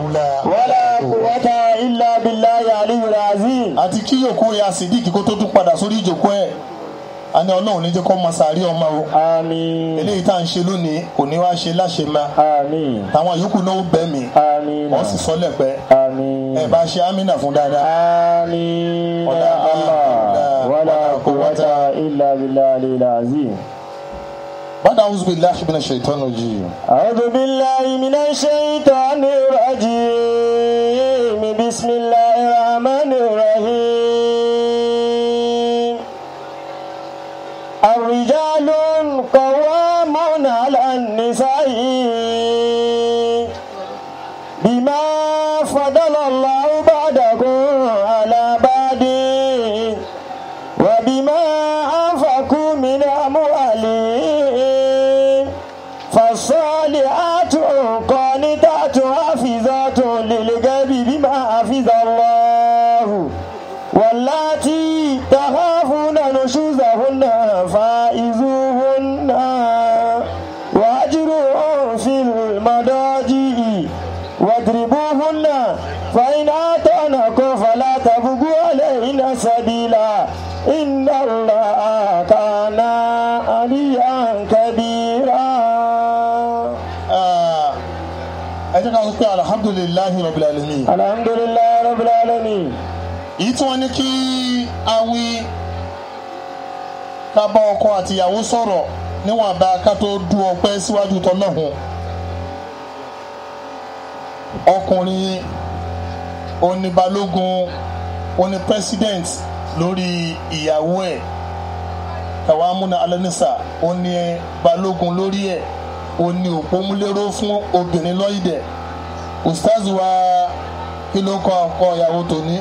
hawla ولا قوة إلا بالله العلي العظيم àti kí yòókù ya sídìkì kó tó tún padà sórí ìjòkó ẹ̀ a ní ọlọ́run ní jẹ́ kó máa sàárì ọmọ o آمين eléyìí tá à ń ṣe lónìí kò ní wá ṣe láṣẹ ma آمين táwọn yòókù náà ó bẹ́ mi آمين wọ́n sì sọ lẹ́pẹ́ آمين ẹ bá ṣe amínà fún dáadáa. آمين ولا يا حول الله ولا قوة إلا بالله العلي العظيم bàdà awuzu billahi minash shaitani rajim. أعوذ بالله من الشيطان الرجيم بسم الله الرحمن الرحيم الرجال قوامون على النساء بما فضل الله بعدكم على بعد وبما أنفقوا من أموالهم فالصالحات قانتات حافظات للغيب بما حفظ الله واللاتي تخافون نشوزهن فائزوهن واهجروهن في المضاجع واضربوهن فإن آتونكم فلا تبغوا عليهن سبيلا إن الله كان عليا كبيرا Ah, ẹ jẹ́ ká sọ pé alhamdulillahi rabbil alamin. الحمد لله رب العالمين èyí tí wọ́n ní kí a wí ká bá ọkọ àtìyàwó sọ̀rọ̀ níwọ̀n bá ká tó du ọpẹ́ síwájú tọ́lọ́hún ọkùnrin oníbalógun oní president lórí ìyàwó ẹ̀ kàwámúna alẹ́nisa oní balógun lórí ẹ̀ oní òpómúléró fún obìnrin lọ́yìdẹ̀ ustaz wa kí ló kọ ọkọ ìyàwó tòní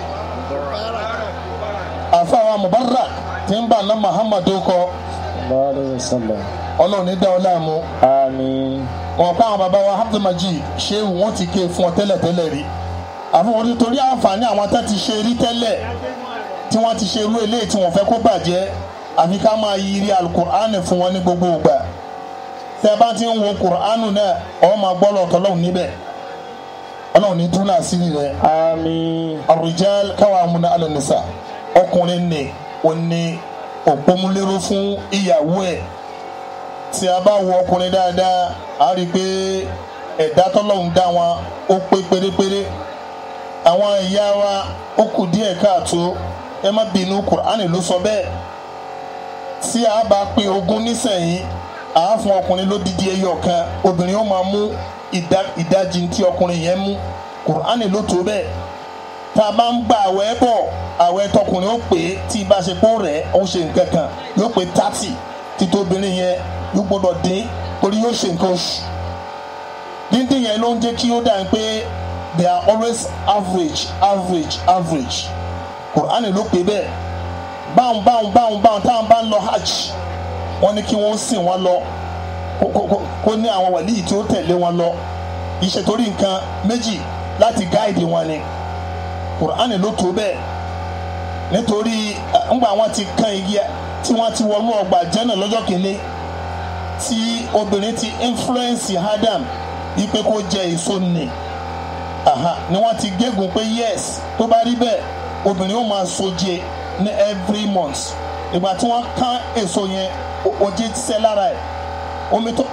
àfàwọn mubarak tí ń bà ná muhammadu kọ الله عليه وسلم ọlọ́run ní dá ọ láàmú آمين wọn kọ àwọn bàbá wa abdulmaji ṣéwù wọn ti ké fún ọ tẹ́lẹ̀tẹ́lẹ̀ rí àfọwọ́n nítorí àǹfààní àwọn tá ti ṣe rí tẹ́lẹ̀ tí wọ́n ti ṣe irú eléyìí tí wọ́n fẹ́ kó bàjẹ́ àfi ká máa yiri alukur'an fún wọn ní gbogbo ìgbà tẹ́ bá ti ń wo kur'an náà ọ máa gbọ́ lọ́tọ́ lọ́hùn níbẹ̀ ọlọ́run ní túnú àṣírí rẹ̀ آمين arujal kawamuna alanisa ọkùnrin ni ó ní òpómúléró fún ìyàwó ẹ̀ tí a bá wo ọkùnrin dáadáa a rí i pé ẹ̀dá tọ́lọ́hún dá wọn ó pé pérépéré àwọn ìyá wa ó kù díẹ̀ káàtó ẹ má bínú kùránì ló sọ bẹ́ẹ̀ tí a bá pín ogún nísẹ̀yìn à á fún ọkùnrin lódìdí ẹyọ kan obìnrin ó máa mú ìdá- ìdajì tí ọkùnrin yẹn mú kùránì ló tó bẹ́ẹ̀ tá a bá ń gba àwẹ̀ bọ̀ àwẹ̀ tọkùnrin ó pè é tí ìbáṣepọ̀ rẹ̀ ó ṣe nǹkan kan yóò pé thirty títóbìnrin yẹn yóò gbọ́dọ̀ dín torí yóò ṣe nǹkan oṣù díndín yẹn ló ń jẹ́ kí ó dà pé they are always average average average kùránì ló pè bẹ́ẹ̀ báwọn báwọn báwọn báwọn táwọn bá ń lọ hajj wọ́n ní kí wọ́n sìn wọ́n lọ kó- kó- kó- kó ní àwọn wàlíì tí ó tẹ̀lé wọn lọ ìṣètòrí nǹkan méjì láti gáìdì wọn ni kùránì ló tó bẹ́ẹ̀ nítorí eh, ńgbà wọn ti kan igi ẹ- tí wọ́n ti wọnú ọgbà jẹ́nà lọ́jọ́ kìíní tí obìnrin ti influence Adam wípé kó jẹ èso nì aha ni wọ́n ti gégùn pé yes tó bá rí bẹ́ẹ̀ obìnrin ó máa soje ní every month ìgbà tí wọ́n kán èso yẹn o- oje sẹ́ lára ẹ̀ omi tó.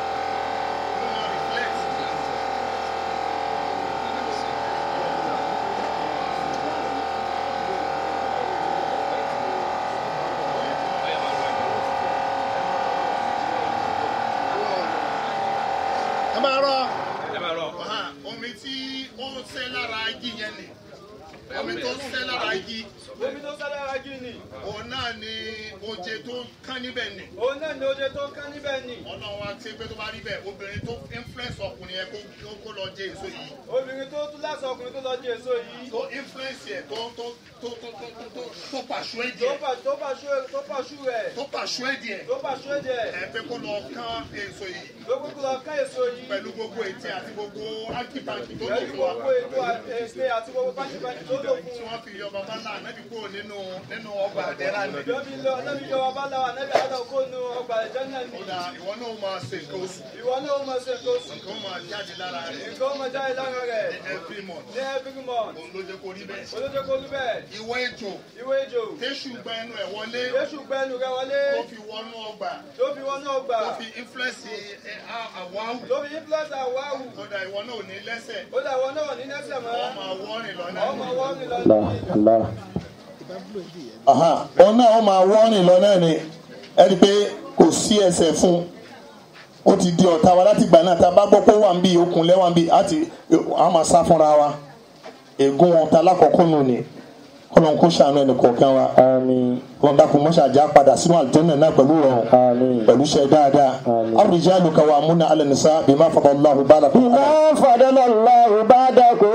ẹ máa rọ Aha, omi tí ó ń sẹ́ lára igi yẹn ni omi tó ń sẹ́ lára igi Omi tó sálára jù ni. òun náà ni oje tó ń kán níbẹ̀ ni Òun náà ni oje tó kán níbẹ̀ ni. ọlọ́run wa ṣe pé tó bá rí bẹ́ẹ̀ obìnrin tó influence ọkùnrin yẹn kó kó- kó lọ jẹ èso yìí Obìnrin tó tún lásán ọkùnrin tó lọ jẹ èso yìí. tó influence yẹ tó tó tó tó tó tó tó tó pàṣọ ẹ̀ tó díẹ̀ pa tó pa ṣú tó pa ṣú rẹ̀ tó pàṣọ ẹ̀ díẹ̀ tó pa ṣú ẹ̀jẹ̀ ẹ pé kó lọ kán èso yìí ló kúkú lọ ká èso yìí pẹ̀lú gbogbo ètí àti gbogbo ákípákí tó lò pẹ̀lú fún wa gbogbo ètò èsè àti gbogbo pàṣípàṣí tó lò tí fún wọ́n fi yọ bàbá náà nẹ́bí kúrò nínú nínú ọgbà àdẹ́rà ni. lọ́bí lọ lọ́bí jọ wà bá láwà nẹ́bí àdá kó nu ọgbà ẹ̀jẹ̀ náà ni kódà ìwọ náà máa ṣe nǹkan oṣù ìwọ náà ó máa ṣe nǹkan oṣù nǹkan máa jáde lára rẹ̀ nǹkan ó máa jáde lára rẹ̀ every month ní every month òun ló jẹ́ kó rí bẹ́ẹ̀. olójó kó lú bẹ́ẹ̀ ìwọ ejò ìwé ìjò téṣù gba ẹnu ẹ̀ wọlé yéṣù gbẹnu rẹ wọlé tó fi wọnú ọgbà tó fi wọn náà gbà tó fi influence ẹ, á- àwọ̀ àwù tó fi influence àwọn àwù kódà ìwọ náà ò ní lẹ́sẹ̀ ó dà wọn náà ní nẹ́sẹ̀ mọ́ wọ́n máa wọ́rìn lọ́nà ọmọ wọn ní lọ Allah sí Allah. òun náà ó máa wọ́rìn lọ náà ni ẹ rí i pé kò sí ẹsẹ̀ fún un ó ti di ọ̀tá wa láti gbà náà tá a bá gbọ́ pé ó wà ń bí okùn lẹ́wà ń bí á ti á máa sá fúnra wa ègún ọ̀tá lákọ̀ọ́kọ́ nù ni kọ́lọ́n kó ṣàánú ẹnì kọ̀ọ̀kan wa Àmín. kọ́lọ́n dákun mọ́ṣáájá padà sínú àlùjànnà náà pẹ̀lú rọrùn Àmín. pẹ̀lú iṣẹ́ dáadáa Àmín. ar-rijalu qawwamuna 'ala an-nisa bima faddala Allahu ba'dakum 'ala Bima fadala Allahu ba'dakum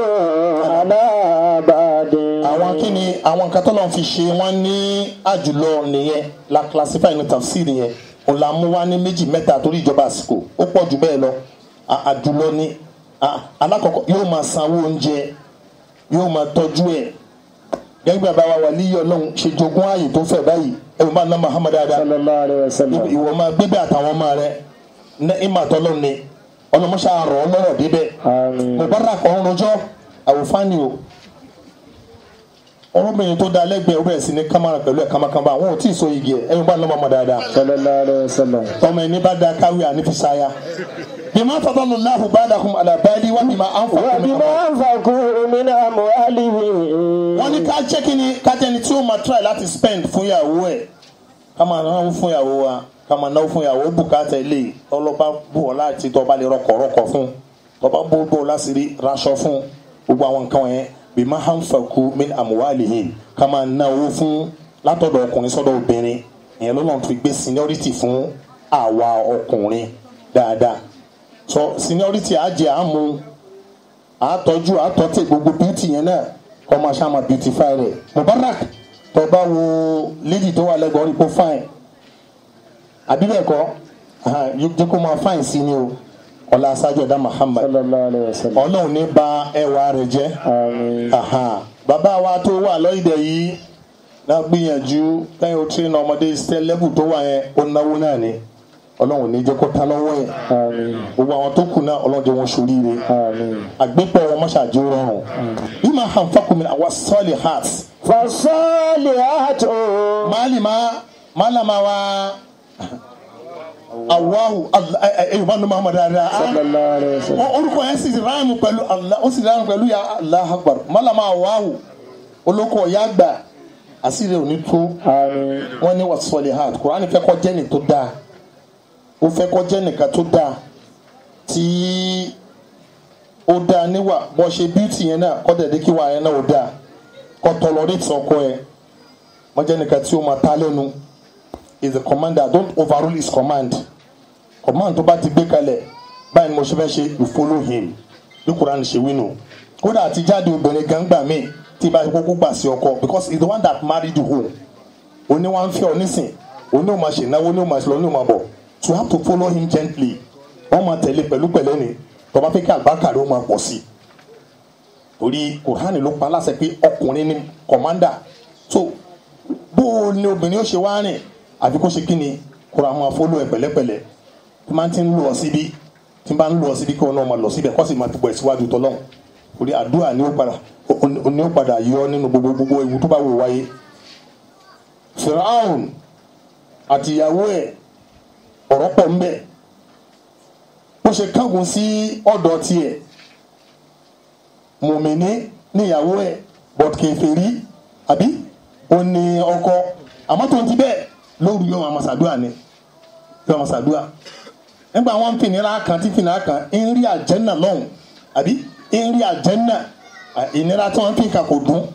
ala ba'din. àwọn kí ni àwọn nǹkan tọ́lọ́ fi ṣe wọ́n ní àjùlọ nìyẹn la classify ní tafsir yẹn òun la mú wá ní méjì mẹ́ta torí ìjọba àsìkò ó pọ̀ jù bẹ́ẹ̀ lọ À- àjùlọ ni À- alákọ̀ọ́kọ́ yóò máa sanwó oúnjẹ yóò máa tọ́jú ẹ̀ gẹ́gẹ́ bí bàbá wa wà líyọ̀ ọlọ́run ṣe jogún ààyè tó fẹ̀ báyìí ẹ̀rù bá ná Muhammad dáadáa Sallallahu alayhi wa sallam. ìwọ máa gbébẹ̀ àtàwọn ọmọ rẹ ní ìmàtọ́lọ́ ni ọlọ́mọṣà rọ̀ ọ́ lọ́rọ̀ débẹ̀ Àmín. mubarak ọ̀hún rojọ́ àwòfáàní o ọlọ́bìnrin tó da lẹ́gbẹ̀ẹ́ ó bẹ̀rẹ̀ sí ní kámárà pẹ̀lú ẹ̀ kámákámá àwọn ò tí ì so igi ẹ̀ ẹ̀yìn bá lọ́mọ ọmọ dáadáa Sallallahu alayhi wa sallam. tọmọ ẹni bá da káwé ànífisàyà bímọ fọdọ́lù láhùn bá dàkún àdàbẹ́ẹ́lì wà bímọ Wa ànfọ̀kùnmí bima anfaqu min amwalihim. wọ́n ní ká jẹ́ kí ni ká jẹ́ ni tí ó máa try láti spend fún ìyàwó ẹ̀ ká máa náwó fún ìyàwó wa ká máa náwó fún ìyàwó bùkátà ilé ọlọ́ba bù ọ́ láti tọ́ba lè rọkọ̀ rọkọ̀ fún tọ́ba bó bó láṣìírí raṣọ fún gbogbo àwọn nǹkan yẹn bí máa hàn fàkú min amwalihim ká máa náwó fún látọ̀dọ̀ ọkùnrin sọ́dọ̀ obìnrin ìyẹn lọ́nà tó fi gbé seniority fún àwa ọkùnrin dáadáa so seniority àjẹ àmú àtọ́jú àtọ́tẹ̀ gbogbo beauty yẹn náà kọ́ máa ṣá máa beautify rẹ̀ mubarak tó bá wo lady tó wà lẹ́gbọ̀ọ́ rí kó fine àbí bẹ́ẹ̀ kọ́ aha, yóò jẹ́ kó máa fine sí ni o ọlá aṣáájú ẹ̀dá Muhammad Sallallahu alayhi wa sallam. ọlọ́run ní bà ẹwà rẹ̀ jẹ́ Àmín. aha, bàbá wa tó wà lọ́yìdẹ̀ yìí náà gbìyànjú lẹ́yìn o train ọmọdé stẹ́ level tó wà yẹn ó náwó náà ni ọlọ́run ní jẹ́ kó tán lọ́wọ́ yẹn Àmín. gbogbo àwọn tó kù náà ọlọ́run jẹ́ wọn ṣoríire Àmín. agbépọ̀ wọn mọ́ṣáájú rọrùn bí máa hàn fákùnmi àwọn sọ́ọ̀lì heart Fasalihatu. máàlìmá máàlàmá wa awahu ẹ̀yìn bá ní muhammadu ara Sallallahu alayhi wa sallam. orúkọ yẹn sì ráàmù pẹ̀lú Allah ó sì ráàmù pẹ̀lú ya Allah akbar máàlàmá awahu olóko ọ̀yá àgbà àṣírí òní tó Àmín. wọ́n ní wà sọ́ọ̀lì heart kùránì fẹ́ kọ́ jẹ́nì tó dáa ó fẹ́ kọ́ jẹ́nì kan tó dáa tí ó dáa níwà bọ́ ṣe bíútì yẹn náà kọ́ dẹ̀dẹ́ kí wà yẹn náà ó dáa kọ́ tọlọ́rìtì ọkọ ẹ̀ wọ́n jẹ́ nìkan tí ó máa ta lẹ́nu is the commander don't overrule his command command tó bá ti gbé kalẹ̀ báyìí ni mo ṣe fẹ́ ṣe you follow him bí kùránì ṣe wí nù kódà àti jáde obìnrin gan gbà mí tí bá kókó gbà sí ọkọ because he is the one that married you home oní wa ń fẹ́ ọ nísìn oní ò máa ṣe náwó oní ò máa ṣe lọ oní ò máa bọ̀ so you have to follow him gently wọ́n máa tẹ̀lé pẹ̀lú pẹ̀lẹ́ ni tó bá fẹ́ kí àlùbáríkà rẹ̀ ó máa pọ̀ sí i torí kùránì ló pa láṣẹ pé ọkùnrin ni kọ̀mándà so bó o ní obìnrin ó ṣe wá rìn àfi kó ṣe kí ni kùránì máa follow ẹ pẹ̀lẹ́pẹ̀lẹ́ tí máa ti ń lọ síbi tí máa ń lọ síbi kí wọn náà máa lọ síbẹ̀ kó sì máa dùbọ̀ ẹ̀ síwájú tọ́lọ́hún torí àdúrà ni ó padà ó ní ó padà yọ nínú gbogbo gbogbo ewu tó bá wò wáyé firaun àti ìyàwó ẹ̀ ọ̀rọ̀ pọ̀ ń bẹ bó ṣe kángun sí ọ̀dọ̀ tiẹ̀ mùmíní níyàwó ẹ̀ bọ̀t kèfèrí àbí ó ní ọkọ àmọ́ tó ń ti bẹ́ẹ̀ lóru yóò máa ṣàdúrà ni yóò máa ṣàdúrà nígbà wọn ń fìnira kan tí fìnira kan ń rí àjẹ́nà lọ́hùn àbí ń rí àjẹ́nà ìnira tí wọ́n fi kà kò dùn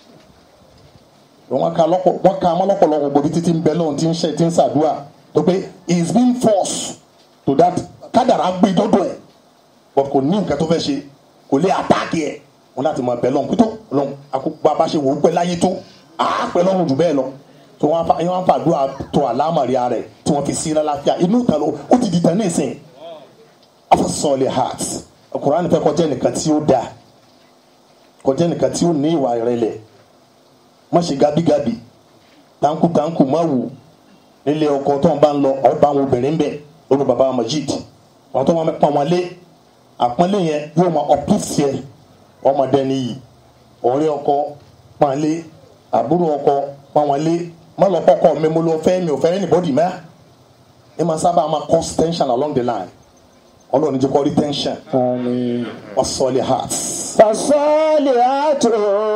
wọn ka lọ́pọ̀ wọn ka ọmọ lọ́pọ̀lọpọ̀ gbòbí títí ń bẹ lóhun tí ń ṣe tí ń ṣàdúrà tó pé he is being forced to that kádàrá gbé dọ́dọ̀ ẹ̀ but kò ní nǹkan tó fẹ́ ṣe kò lè àtàkì ẹ̀ wọn láti máa bẹ lọ́hun pító lọ́hun àkókò bá ṣe wò ó pẹ́ láyé tó àá pẹ́ lọ́rùn jù bẹ́ẹ̀ lọ tó wọn fa wọn fa àdúrà tó àlámàrí ara ẹ̀ tí wọ́n fi sí lálàáfíà inú ìtàn ló ó ti di tàn ní ìsìn afasọ̀lẹ̀ heart Kùránì fẹ́ kọjá nìkan tí ó dáa kọjá nìkan tí ó ní ìwà ìrẹ̀lẹ̀ má ṣe gabigabi tanku tanku má wù nílé ọkọ tó ń bá ń lọ ọba àwọn obìnrin bẹ lórí baba Majid àwọn tó wọn pọn wọn lé àpọ́nlé yẹn yóò máa uplift yẹ ọmọdé nìyí ọ̀rẹ́ ọkọ pọn lé àbúrò ọkọ pọn wọn lé má lọ kọkọ mi mo lọ fẹ́ mi ò fẹ́ anybody mẹ ẹ máa sábà máa cause tension along the line Ọlọ́run jẹ́ kó rí tension آمين ọsọlẹ heart. فالصالحات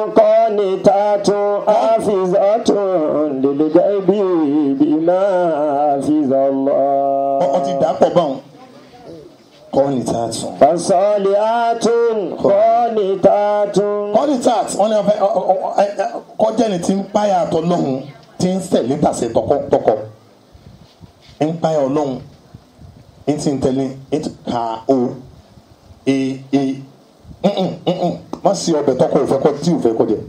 قانتات حافظات للغيب بما حفظ الله ọ ti dà pọ̀ báwọn kọ́ ni tá a tún. فالصالحات قانتات kọ́nítàt wọn ni wọn fẹ́ ọ- ọ- ọ- ẹ- ẹ- kọjá ni ti ń páyà àtọ lọ́hùn ti ń tẹ̀lé tàṣẹ tọkọtọkọ ń páyà ọlọ́hun ń ti ń tẹ̀lé ń ti ka o e e nnn nnn má sí ọbẹ̀ tọkọ òfẹ́ kọ tí òfẹ́ kọ jẹ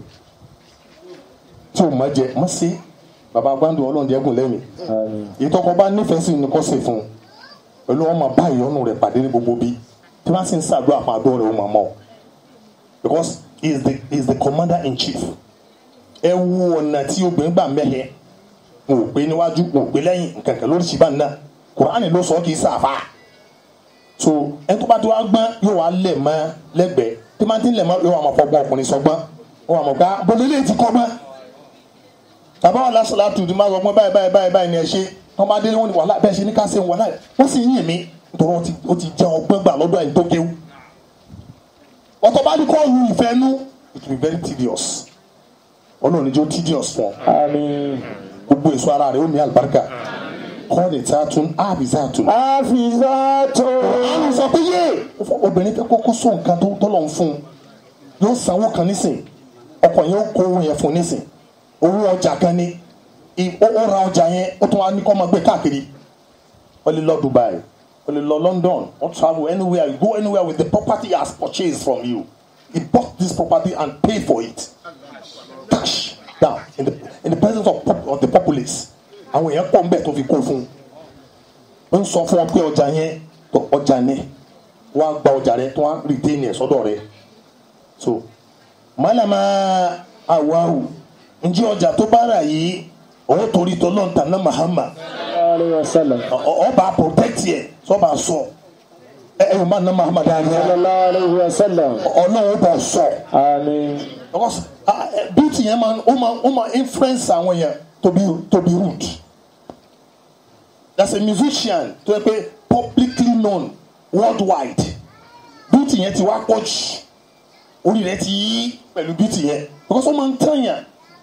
tí o má jẹ má sí baba gbàndùn ọlọ́run jẹ́gùn lẹ́mìí آمين ìtọ́kọ bá nífẹ̀ẹ́ sí ni kò ṣe fún un pẹ̀lú ọmọ báyìí ọ̀nù rẹ̀ pàdé ní gbogbo bí tí wọ́n sì ń ṣàdúrà fún àdó rẹ̀ ó máa mọ̀ ọ́ because he is the he is the commander in chief ẹ wo ọ̀nà tí obìnrin gbà mẹ́hẹ̀ n ò pé níwájú n ò pé lẹ́yìn nkankan lórí ṣìbá náà kùránì ló sọ ọ́ kì í sàfà so ẹ tó bá tó wá gbọ́n yóò wá lẹ̀ mọ́ lẹ́gbẹ̀ẹ́ tí máa ti ń lẹ̀ mọ́ yóò wá máa fọgbọ́n ọkùnrin sọgbọ́n ó wà mọ̀ gbá bọ́lá ilé ti kọ́ gbọ́n tàbá wà lásìlá tù tí máa sọ pé báyìí báyìí báyìí báyìí ni ẹ ṣe wọn bá délé wọn ni wàhálà bẹ́ẹ̀ ṣe ní ká ṣe wàhálà wọn sì ń yìn mí nítorí wọn ti ó ti jẹ ọgbọ́n gbà lọ́dọ̀ ẹni tó kéwú wọ́n tó bá ní kọ́ lu ìfẹ́ nú it will be very tedious ọlọ́run ní jẹ́ ó tedious fún ọ آمين gbogbo èso ara rẹ̀ ó ní àlùbáríkà kọ́ lè ta tún áàbì sá tún. حافظات àwọn sọ pé yé obìnrin fẹ́ kọ́kọ́ sọ nǹkan tó tọ́lọ̀ ń fún un yóò sanwó kan nísìn ọkọ yẹn ó kó owó yẹn fún un nísìn owó ọjà kan ní i- ó ó ra ọjà yẹn ó tún wá ní kọ́ máa gbé káàkiri ó lè lọ Dubai ó lè lọ London ó travel anywhere you go anywhere with the property he has purchased from you he bought this property and paid for it cash down in the in the presence of, pop, of the populace àwọn èèyàn pọ̀ ń bẹ̀ tó fi kó fún un ń sọ fún ọ pé ọjà yẹn tó ọjà ní wàá gba ọjà rẹ tó wàá retain ẹ sọ́dọ̀ rẹ so malama awahu ǹjẹ́ ọjà tó bá rà yìí òun torí tọ́lọ́n tàná mahama عليه وسلم ọba protect yẹ sọba sọ ẹ ẹ yóò má ná mahama صلى dáadáa الله عليه وسلم ọlọ́run bọ̀ sọ آمين because ah, eh, beauty yẹn máa ó máa ó máa influence àwọn yẹn to be to be rude there's a musician tó yẹ pé publicly known worldwide beauty yẹn ti wá pọ̀ jù orí rẹ̀ ti yí pẹ̀lú beauty yẹn because ó máa ń tẹ̀yàn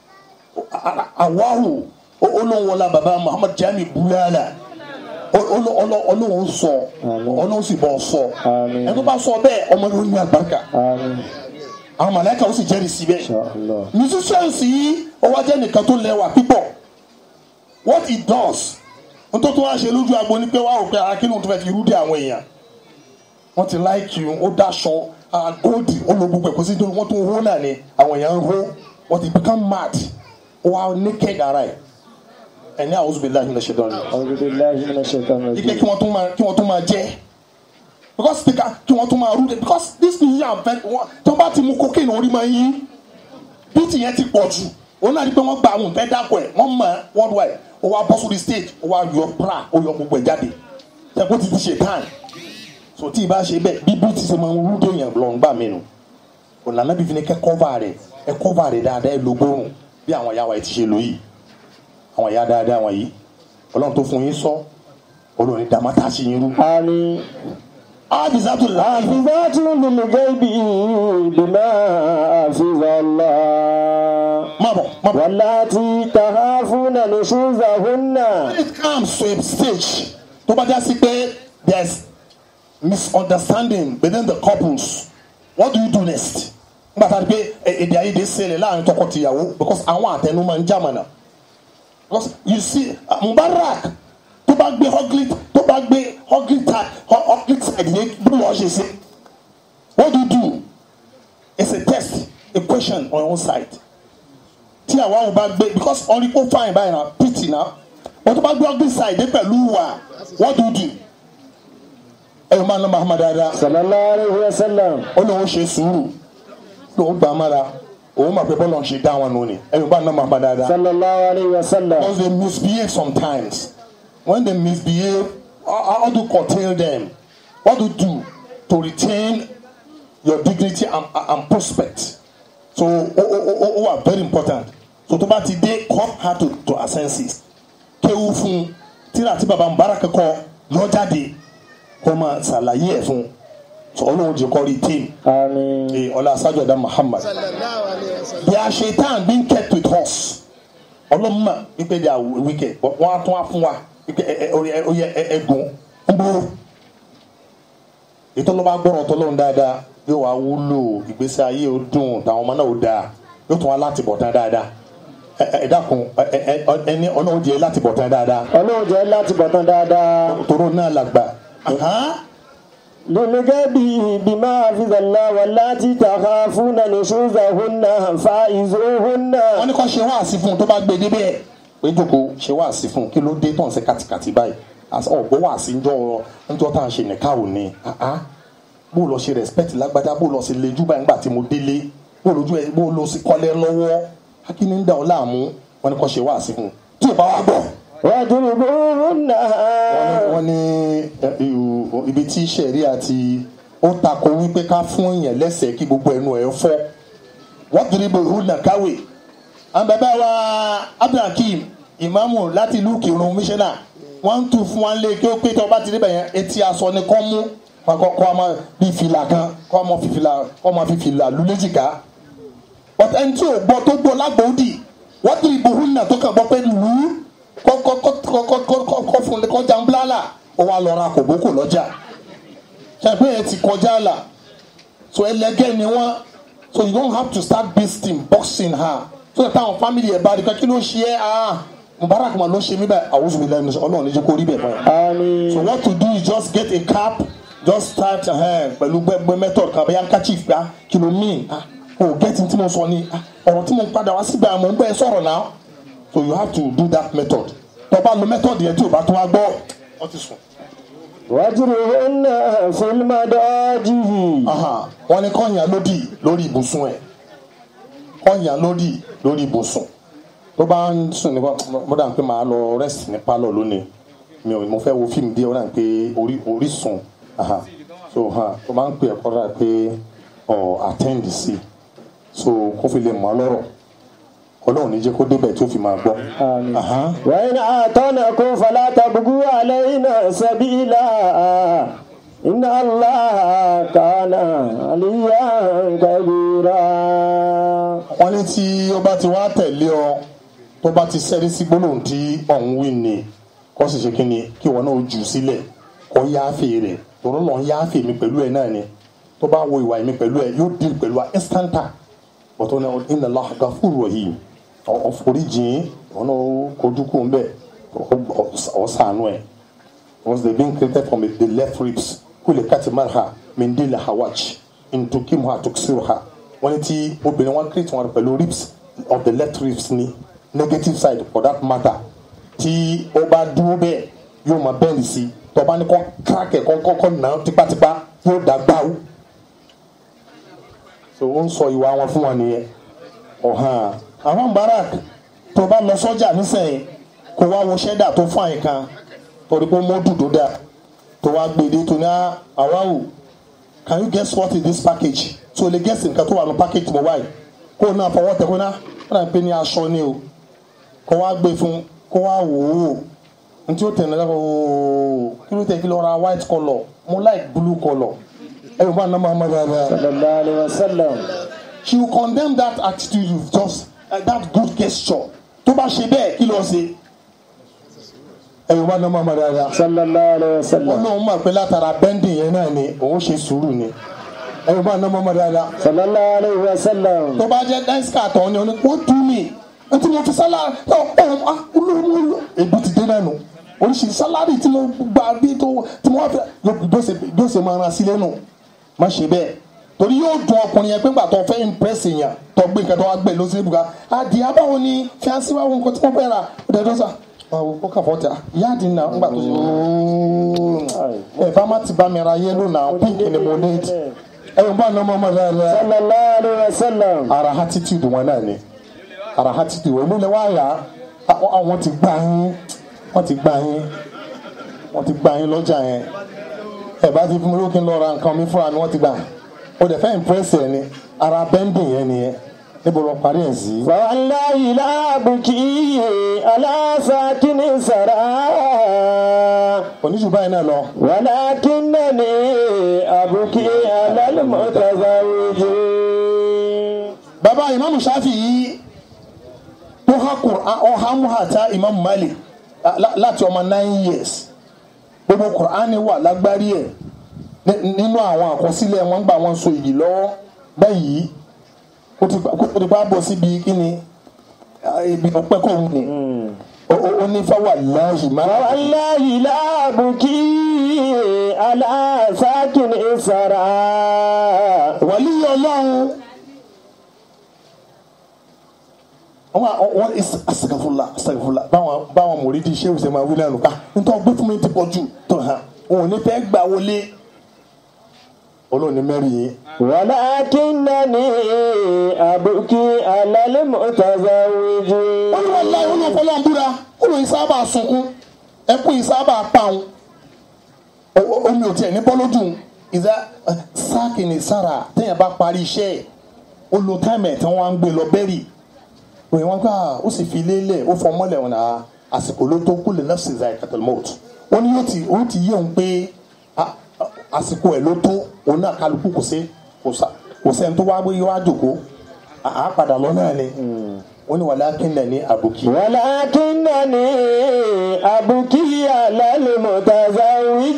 àwáwò olóńwọlá baba Muhammad Jami Bulala olóhùn sọ olóhùn sì bọ̀ sọ Àmín. ẹni tó bá sọ bẹ́ẹ̀ ọmọ yóò ní àlùbáríkà آمين àwọn màláíkà ó sì jẹ́rìí sí bẹ́ẹ̀ إن شاء الله musicians yìí ó wá jẹ́ nìkan tó lẹ́wà pípọ̀ what he does n tó tó wá ṣe lójú agbo ni pé wá òpin akínú tó fẹ́ fi rúdí àwọn èèyàn wọ́n ti like you ó dáṣọ góòdì ó lo gbogbo ẹ̀kọ́ sí tó wọ́n tó ń hó náà ni àwọn èèyàn ń hó wọ́n ti become mad ó wá naked ara ẹ̀ ẹ̀ní àwọn oṣù bíi láàyè ní ṣe dán ni أعوذ بالله من الشيطان ike الرجيم kí wọ́n tún máa kí wọ́n tún máa jẹ́ because they can kí wọ́n tún máa rúde because this musician fẹ́ wọ́n tó bá ti mú cocaine orí máa yín bíìtì yẹn ti pọ̀ jù òun náà rí pé wọ́n gba àwọn ìfẹ́ dákọ̀ ẹ̀ wọ́n mọ̀ ẹ́ worldwide ó wá bọ́ sórí stage ó wá yọ bra ó yọ gbogbo ẹ̀ jáde ṣẹ́kó ti ti ṣe tán so tí ì bá ṣe bẹ́ẹ̀ bí bíìtì ṣe máa ń rúdé yẹn lọ ń gbà mí nu ònàná bíi fi ni kẹ́ cover rẹ̀ ẹ cover rẹ̀ dáadáa ẹ lo gbóòrùn bí àwọn ìyá wa ẹ ti ṣe lò yìí àwọn ìyá dáadáa wọn yìí ọlọ́run tó fún yín sọ olórin dàmátà sí yín rú. آمين ábísàtò láàfin حافظات للغيب بما حفظ الله má bọ̀ má bọ̀. واللاتي تخافون نشوزهن when it comes to a stage tó bá já sí pé there is misunderstanding within the couples what do you do next nígbà tá a di pé ẹ- èdè àìyedè ṣẹlẹ̀ láàrin tọkọ-tìyàwó because àwọn àtẹnu máa ń jàmọ̀nà because you see uh, Mubarak tó bá gbé ugly tó bá gbé ugly tag ugly side yẹn bí wọ́n ṣe ṣe what do you do it's a test a question on your own side tí àwa ò bá gbé because ọ̀rí kó fine báyìí na pity na wọ́n tó bá gbé ugly side dé pẹ̀lú wa what do you do ẹ̀rọ máa ń lọ Muhammad dáadáa sallallahu alayhi wa sallam ó lóun ṣe sùúrù lóun gbà á mára òun máa pẹ́ bọ́lọ̀ ń ṣe dá wọn nù ni ẹ̀rọ máa ń lọ Muhammad dáadáa sallallahu alayhi wa sallam because they misbehave sometimes when they misbehave how, how do you curtail them what do you do to retain your dignity and, and prospect so ó ó ó ó wà very important so tó bá ti dé come hard to to her senses kéwú fún tíra tí baba mubarak kọ yọ jáde kó máa ṣàlàyé ẹ̀ fún so ọlọ́run jẹ́ kọ́ rí team àmín ee ọlá asájọdá muhammad they are shaitan being kept with us ọlọ́mọ wípé they are wicked but wọ́n á tún á fún wa wípé ẹ ẹ orí ẹ oyè ẹ ẹgùn ń gbòòrò ètò ọlọ́ba gbọ́rọ̀ tọ́lọ́run dáadáa yóò wá wúlò ìgbésí ayé ó dùn táwọn ọmọ náà ó dáa yóò tún wá láti bọ̀ tán dáadáa ẹ ẹ ẹ dákun ẹ ẹ ẹ ẹni ọlọ́run jẹ́ láti bọ̀ tán dáadáa ọlọ́run jẹ́ láti bọ̀tán dáadáa tòró náà làgbà. Ahán. للغبي بما حفظ الله واللاتي تخافون نشوزهن فائزوهن wọ́n ní kó ṣe wáàsí fún un tó bá gbé débẹ̀ pé jòkó ṣe wáàsí fún un kí ló dé tó ń ṣe kàtìkàtì báyìí Àṣà ọ̀gbọ́n wáàsí ń jọ ńjọ́ tá à ń ṣe nìka ò ní àá bó lọ ṣe respect lágbájá bó lọ ṣe lejú báyìí nígbà tí mo délé bó lójú ẹ bó lọ sí kọ́lẹ́ lọ́wọ́ akíní ń dà ọ́ láàmú wọ́n ní kó ṣe wáàsí fún un tí ò bá wá gbọ́ واضربوهن wọ́n ní ẹ, ìhù- ibi tí sẹ̀rí àti ó takò wípé ká fún èèyàn lẹ́sẹ̀ kí gbogbo ẹnu ẹ̀ fọ́ wọ́n ti rí bòhù nàkáwé àwọn bàbá wa abdulhakeem ìmáàmù láti ìlú kírun mísánná wọ́n ń tu fún wa lé kí ó pé tí wọ́n bá ti rí bẹ̀yẹn etí aṣọ ni kọ́ mú kọ́ kọ́ ọmọ bíi fìlà kan kọ́ ọmọ fi fìlà kọ́ ọmọ fi fìlà lu léjìká but ẹni tí ò gbọ́ tó gbọ́ lágbóòdì wọ́n ti rí bòhù nà tó kàn gbọ́ pé lù ú kọ́ kọ́ kọ́ kọ́ kọ́ kọ́ kọ́ kọ́ fún un kọ́ jàǹbláàlà ó wá lọ ra kòbókò lọ́jà ṣàpè yẹn ti kọjá là so ẹlẹgẹ́ ni wọ́n so you don't have to start beating boxing her so that táwọn family ẹ̀ bá rí i pé kí ló ṣe é ah mubarak ma ló ṣe mí báyìí àwùjọ mi lẹ́nu ọlọ́run ní jẹ́ kó rí bẹ̀ fún ẹ. آمين so what to do is just get a cap just start uh, pẹ̀lú gbẹgbẹ method kan bẹ́ẹ̀ handkerchief gba kí ló mean ah o get n tí mo sọ ni ah ọ̀rọ̀ tí mo padà wá síbẹ̀ àmọ́ ń bẹ́ẹ̀ sọ̀rọ̀ náà so you have to do that method tó bá lo method yẹn tí o bá tún wá gbọ́ ọ ti sùn. واضربوهن في المضاجع Aha, wọ́n ní kọ́nyà lódì lórí ibùsùn ẹ̀ kọ́nyà lódì lórí ibùsùn tó bá ń sùn ní mo dà ń pé màá lọ rest ní pálọ̀ lónìí mi ò mo fẹ́ wo fíìmù díẹ̀ ó dà ń pé orí orísun aha so ha tó bá ń pè ẹ̀kọ́ dà pé ọ̀ attend sí so kó fi lè mọ́ lọ́rọ̀ ọlọ́run ní jẹ́ kó débẹ̀ tí ó fi máa gbọ́. آمين Aha. وإن أعطانكم فلا تبغوا علينا سبيلا إن الله كان عليا كبيرا wọ́n ní tí ó bá ti wá tẹ̀lé ọ tó bá ti sẹ́rí sí gbólóhùn tí ọ̀hún wí ni kó sì ṣe kí ni kí wọn náà jù sílẹ̀ kó yááfì rẹ̀ tòró lọ́n yááfì mi pẹ̀lú ẹ̀ náà ni tó bá wo ìwà mi pẹ̀lú ẹ̀ yóò dín pẹ̀lú wa instanta bọ̀tọ̀ ní inna Allah ghafurur rahim ọ̀foríjìn wọn náà kojú kó ń bẹ̀ ọ̀sánú ẹ̀ was the being created from the left ribs kule kati marha min dili hawaj intukimha tuksiruha wọ́n ní tí obìnrin wọn create wọn pẹ̀lú ribs of the left ribs ní negative side for that matter tí ó bá dúró bẹ́ẹ̀ yóò máa bẹ́ẹ̀lì sí tó bá ní kọ́ kíráàkì kọ́ kọ́kọ́ nà án tipátipá yóò dá gbáwó so ó ń sọ ìwà wọn fún wọn nìyẹn ọ̀hán àwọn barak tó bá lọ sọ́jà nísìnyí kó wá wo ṣẹ́dà tó fún àyíká torí pé mọ́tò tó dáa tó wá gbèdé tó ní àwáwò can you guess what is this package so lè guess nǹkan tó wà ní package mo wáyé kó náà fọwọ́ tẹ kó náà wọ́n náà pè ní aṣọ ni o kó wá gbé fún kó wá wò ó ntí ó tẹ̀lé lọ́wọ́ ooo kí ló tẹ̀ kí lọ ra white colour mo like blue colour ẹ yóò bá ná máa ma dáadáa صلى الله عليه وسلم she will condemn that attitude with just uh, that good gesture tó bá ṣe bẹ́ẹ̀ kí ló ṣe ẹ yóò bá ná máa ma dáadáa صلى الله عليه وسلم ọlọ́run mọ̀ pé látara bẹ́ndì yẹn náà ni òun ṣe sùúrù ni ẹ̀rù bá ná mọ́mọ́ dáadáa صلى الله عليه وسلم tó bá jẹ́ dẹ́síkà tán ni wọ́n tú mi ẹtí mo fi sálárì ọ ọ olóòmù ebi ti dé náà nù oríṣiríṣi sálárì tí mo gbà bí tó tí mo wá fẹ́ yóò bí ó ṣe máa ran sílẹ̀ nù má ṣe bẹ́ẹ̀ torí yóò dùn ọkùnrin yẹn pé gbà tó fẹ́ impress èèyàn tó gbé nǹkan tó wá gbé lọ sí ibùkà àdìẹ abáwo ni fiancé wa wo nǹkan tí wọ́n fẹ́ rà ó dẹ̀ dọ́sà ó kà fọ́ tẹ̀ ìyá àdìẹ náà ńgbà tó ṣe ooo ẹ̀ bá má ti bá mi ra yẹ́lò náà pink ni mo ní ẹ̀ ń bá ní ọmọ ọmọ rẹ̀ rẹ̀ sallallahu alaihi wasallam. ara attitude wọn náà ni ara attitude wọn ló lè wá yá àwọn ti gbà yín wọ́n ti gbà yín wọ́n ti gbà yín lọ́jà yẹn ẹ bá ti fún mi lókè lọ ra nǹkan mi fúnra mi wọ́n ti gbà ó dẹ̀ fẹ́ impress ẹ ni ara bending yẹn nìyẹn níbo lọ parí ẹ̀ sí. فوالله لا أبكي على ساكن سرى oníṣù báyìí náà lọ ولكنني أبكي على المتزوج bàbá ìmáàmù Ṣáfì yìí tó ha Qur'an ọ ha mú hàtá ìmáàmù Malik lá- láti ọmọ nine years gbogbo Qur'an wà lágbárí ẹ̀ ní- nínú àwọn àkọsílẹ̀ wọn gbà wọn so ìyí lọ́wọ́ báyìí kó ti kó ti bá bọ̀ síbi kíni ah, ibi ọpẹ́ kò wù ní Ó- ó ó ní fáwọn aláhì máa فوالله لا أبكي على ساكن سرى wàlí ọlọ́run wọn wọn asagafula asagafula báwọn báwọn mòrídìí ṣé ìṣe máa wí lẹ́nu ká nítorí gbé fún mi ti pọ̀ jù tó hàn òun ò ní fẹ́ gbà wọlé olóòní mẹ́rin yìí ولكنني أبكي على المتزوج wọ́n ní wọ́n láyé olóòfọ́ lọ́n búra olóòyìn sábà sunkún ẹkún yìí sábà pàun omi ò tiẹ̀ ní bọ́lódùn ìdá sáàkì ní sára téèyàn bá parí iṣẹ́ ẹ̀ ó lo táìmù ẹ̀ tí wọ́n á ń gbé lọ bẹ́rì òyìn wọn gbà ó sì fi lélẹ̀ ó fọ mọ́lẹ̀ wọn náà àsìkò ló tó kú lè náà sì za ìkàtàlmọ́ọ̀tù ó ní yóò ti ó ti yé òun pé a- a- àsìkò ẹ̀ ló tó òun náà kálukú kò sí kò sá- kò sẹ́ni tó wá gbé wá jòkó àá padà lọ náà ni wọ́n ní wàlákìnnà ní àbùkí. ولكنني أبكي على المتزوج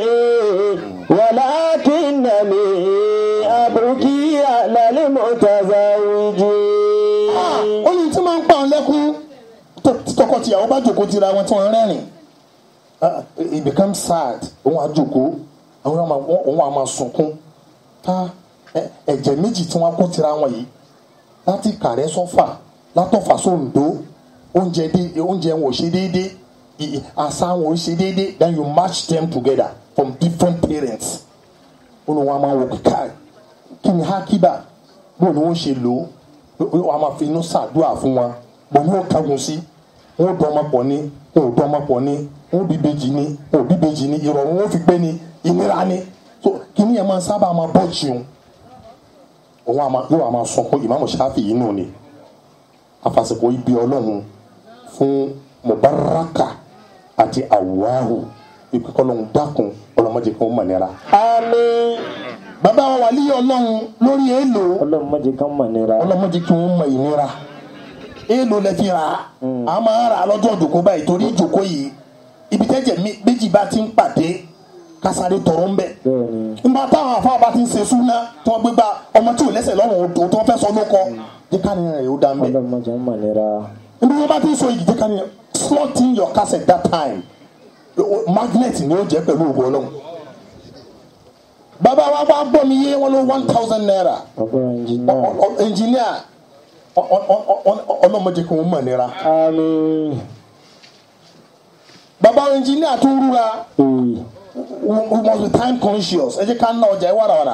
ولكنني أبكي على المتزوج ó ní tí máa ń pa òun lẹ́kún tó- tí tọkọ-tìyàwó bá jòkó tira wọn tí wọ́n rẹ́rìn Ah, it becomes sad òun á jòkó àwọn ọmọ òun á máa sunkún tá ẹ- ẹ̀jẹ̀ méjì tí wọ́n kó tira wọn yìí láti kàrẹ́ sọ́fà látọ̀fà sóńdó oúnjẹ dé oúnjẹ wọn ò ṣe déédé i- i- àṣà wọn ò ṣe déédé then you match them together from different parents ó ní wọn á máa wò kíkà kí ni hákíbà bó ni wọ́n ṣe lò ó wọ́n á máa fi inú ṣàdúrà fún wọn bó ni wọ́n kagun sí wọ́n dọ́ ọmọ pọ̀ ní wọ́n ò dọ́ ọmọ pọ̀ ní wọ́n bí bèjì ní wọ́n ò bí bèjì ní ìrọ̀rùn wọ́n fi gbé ní ìnira ní so kíní yẹn máa sábà máa bọ́ jìun òun àmà yóò àmà sọ pé ìmáàmù Ṣáfì yìí nù ni afàsìkò ibi ọlọ́run fún Mubaraka àti Awahu ìpè kọ́lọ́hún dákun ọlọ́mọdé kan ó mọ̀ nira. àmín bàbá wa wà líyọ̀ ọlọ́run lórí èèlò ọlọ́run má jẹ́ ká mọ̀ nira ọlọ́mọdé kí wọ́n mọ ìnira èèlò lẹ fi rà á a máa rà á lọ́jọ́ ìjòkó báyìí torí ìjòkó yìí ibi tẹ́jẹ̀ mé- méjì bá ti ń pàdé kásáré tọrọ ń bẹ̀ bẹ́ẹ̀ ni nígbà táwọn afáà bá ti ń ṣe súná tí wọ́n gbé bá ọmọ tí ò lẹ́sẹ̀ lọ́rùn odò tí wọ́n fẹ́ sọ ló kọ jẹ́ ká nìyẹn rẹ̀ ó dá ń bẹ̀ ọlọ́run má jẹ́ ká mọ̀ nira níbi wọ́n bá ti ń sọ igi jẹ́ ká nìyẹn slot in your cassette that time O- magnet ni ó jẹ́ pẹ̀lú ògùn ọlọ́run bàbá wa bá gbọ́ mi yé wọn ló one thousand naira ọgbọ́n ẹnjìnà engineer ọlọ́mọdé kí wọ́n mọ̀ nira àmín bàbá engineer tó rúra ee we we must be time conscious ẹ jẹ́ ká ná ọjà ẹ wàràwàrà